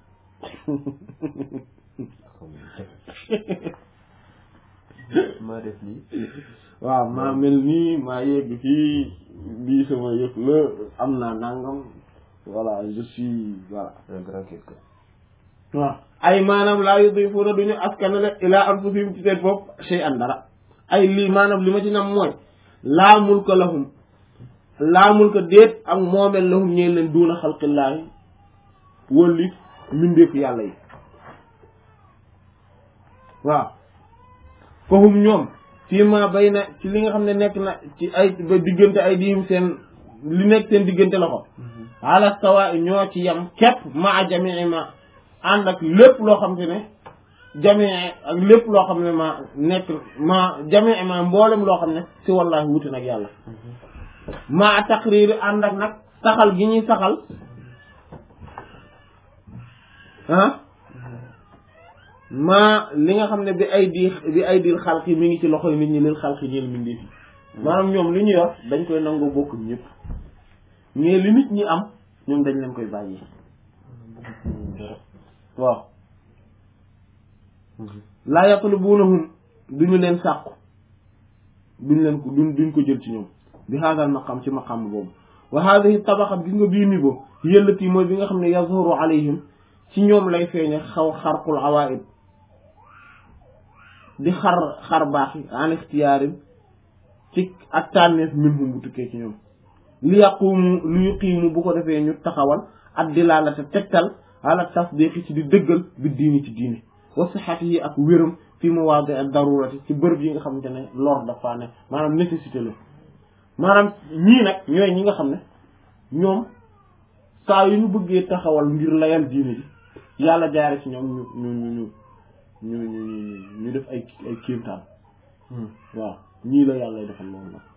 S2: maa def lii
S1: waaw maa mel nii maa yegg fii bii sama yëf la am naa nangam voilà je suis voilà
S2: un grand quelqu'un
S1: waaw ay maanaam laa yudifuuna duñu askanale ilaa anfusihim ci seen bopp shay'an dara ay lii maanaam li ma ci nam mooy laa mulka lahum laa mulka déet ak moomeel lahum ñee leen duuna xalqillaahi wëlli mbindeefu yàlla yi waaw fahum ñoom fii ma bay na ci li nga xam ne nekk na ci ay ba diggante ay diim seen li nekk seen diggante loxo ala sawa ñoo ci yam képp ma a jamii ma ànd ak lépp loo xam te ne jamii ak lépp loo xam ne ma nekk ma jamii ma mboolem loo xam ne si wallahi wuti nag yàlla ma taqrir ànd ak nag saxal gi ñuy saxal ah maa li nga xam ne bi ay di bi ay dil xalqi mi ngi ci loxoy nit ñi lil xalqi ñeel mbindeef yi maanaam ñoom li ñu yor dañ koy nangoo bokk ñëpp mais li nit ñi am ñoom dañ leen koy bàyyi waaw laa yatlubunahum duñu leen sàkku duñ leen ko duñ duñ ko jël ci ñoom bi haadal maqam ci maqam boobu wa haadihi tabaqa gis nga bii niveau yëllati mooy bi nga xam ne yazhuru alayhim ci ñoom lay feeñe xaw xarqul awaid di xar xar baax yi en ixtiyaarin ci ak tànneef minhum bu tukkee ci ñoom li yaqumu li yuqiimu bu ko defee ñu taxawal ak dilaalata tegtal ala tasdiqi ci di dëggal bi diini ci diine wa sihhatihi ak wéram fi mawaadi ak darurati ci bërëb yi nga xamante ne lor dafa ne maanaam nécessité la maanaam ñii nag ñooy ñi nga xam ne ñoom saa yu ñu bëggee taxawal ngir layal diine ji yàlla jaare ci ñoom ñu ñu ñu ñu ñu ñu ñu def ay ay kéemtaan waaw ñii la yàlla defal loolu nag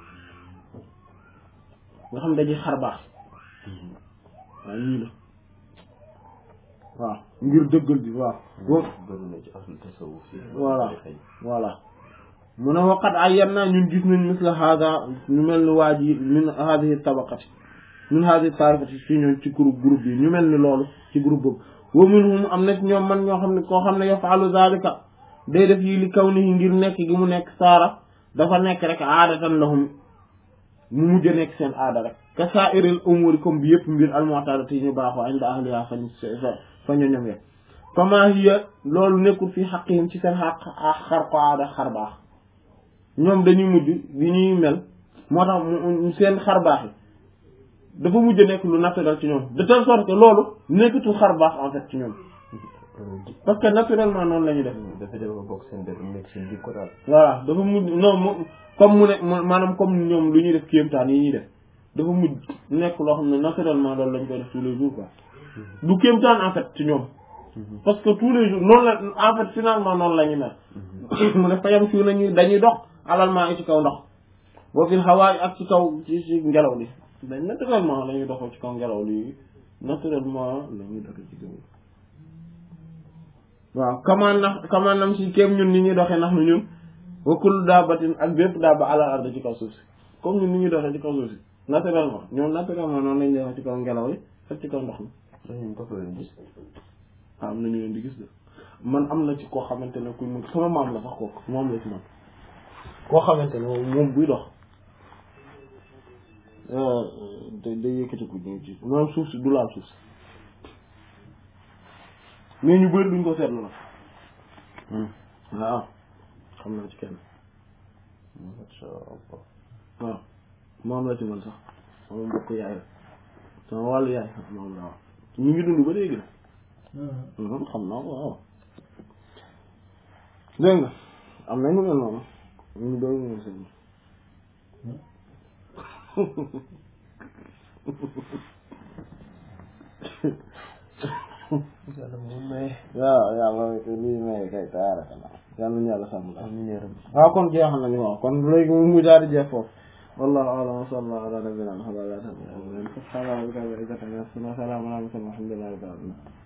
S1: nga xam ne dañuy xar baax waaw ñii la waaw ngir dëggal bi waaw boobu
S2: bëri na ci ahlu tasawuf yi
S1: voilà voilà mu ne waqat ay yan naa ñun gis nañ misla hada ñu mel ni waa ji min hadihi tabaqati min hadihi taifati fii ñoom ci groupe groupe yi ñu mel ni loolu ci groupe boobu wa minhum am na ci ñoom man ñoo xam ne koo xam ne yafalu zalika day def yi li kaw ni ngir nekk gi mu nekk saara dafa nekk rek aadatan lahum mu mujj a nekk seen aada rek ka sa'iril umuri comme bi yëpp mbir almu'tadati yi ñu baaxoo inda ahliha fañ fa ñu ñoom ye fama hiya loolu nekkul fii xaqihim ci seen xaq xar ko aada xar baax ñoom dañuy mujj bi ñuy mel moo tax seen xar baax yi dafa mujj nekk lu naturel ci ñoom de telle sorte que loolu nekkatul xar baax en fait ci ñoom parce que naturellement noonu la ñuy def
S2: dafa dem ba bokk seen dër nekk seen jikko daal
S1: voilà dafa mujj non mu comme mu ne maanaam comme ñoom lu ñuy def kéemtaan yi ñuy def dafa mujj nekk loo xam ne naturellement loolu lañ koy def tous les jours quoi du kéemtaan en fait ci ñoom parce que tous les jours noonu la en fait finalement noonu la ñu mel mu ne fayam fii nañu dañuy dox alal maa ngi ci kaw ndox boo fil hawaay ak ci kaw ci ci ngelaw li dañ naturellement la ñuy doxoo ci kaw ngelaw li naturellement la ñuy doxee ci kaw waaw kamaan na kamaan nam si kéem ñun ni ñuy doxee ndax nu ñun wa kullu daabatin ak bépp daaba alal arda ci kaw suuf si comme ñun ni ñuy doxee ci kaw suuf si naturellement ñoom naturellement noonu lañuy doxee ci kaw ngelaw li ak ci kaw ndox mi
S2: dañu ko leen gis
S1: ah am na ñu leen di gis de man am na ci koo xamante ne ku mu sama maam la sax kooku moom la ci man koo xamante ne moom buy dox day day yëkkati ko ñu ci moom suuf si du laal suuf si mais ñu bëri duñ ko seetlu nag waaw xam naa ci kenn
S2: masha Allah
S1: waaw moom la ci man sax sama mbokk yaay la sama wàllu yaay moom la waaw ñu ngi dund ba léegi nag xam naa ko waaw dégg nga am nañu mel noonu ñu doon ñëw seen
S2: yàlla moom maye
S1: waaw yàlla lii may kay taaraka yàlla ñu yàlla sàmm la
S2: amiin yaa rabbi
S1: waaw kon jeexal nañu waaw kon léegi mu daal di jeex foofu wallahu a'lam wa sallallahu ala nabiyyina muhammadin wa ala alihi wa sahbihi subhana rabbika rabbil izzati amma yasifun wa salamun ala al mursalin walhamdulillahi rabbil alamin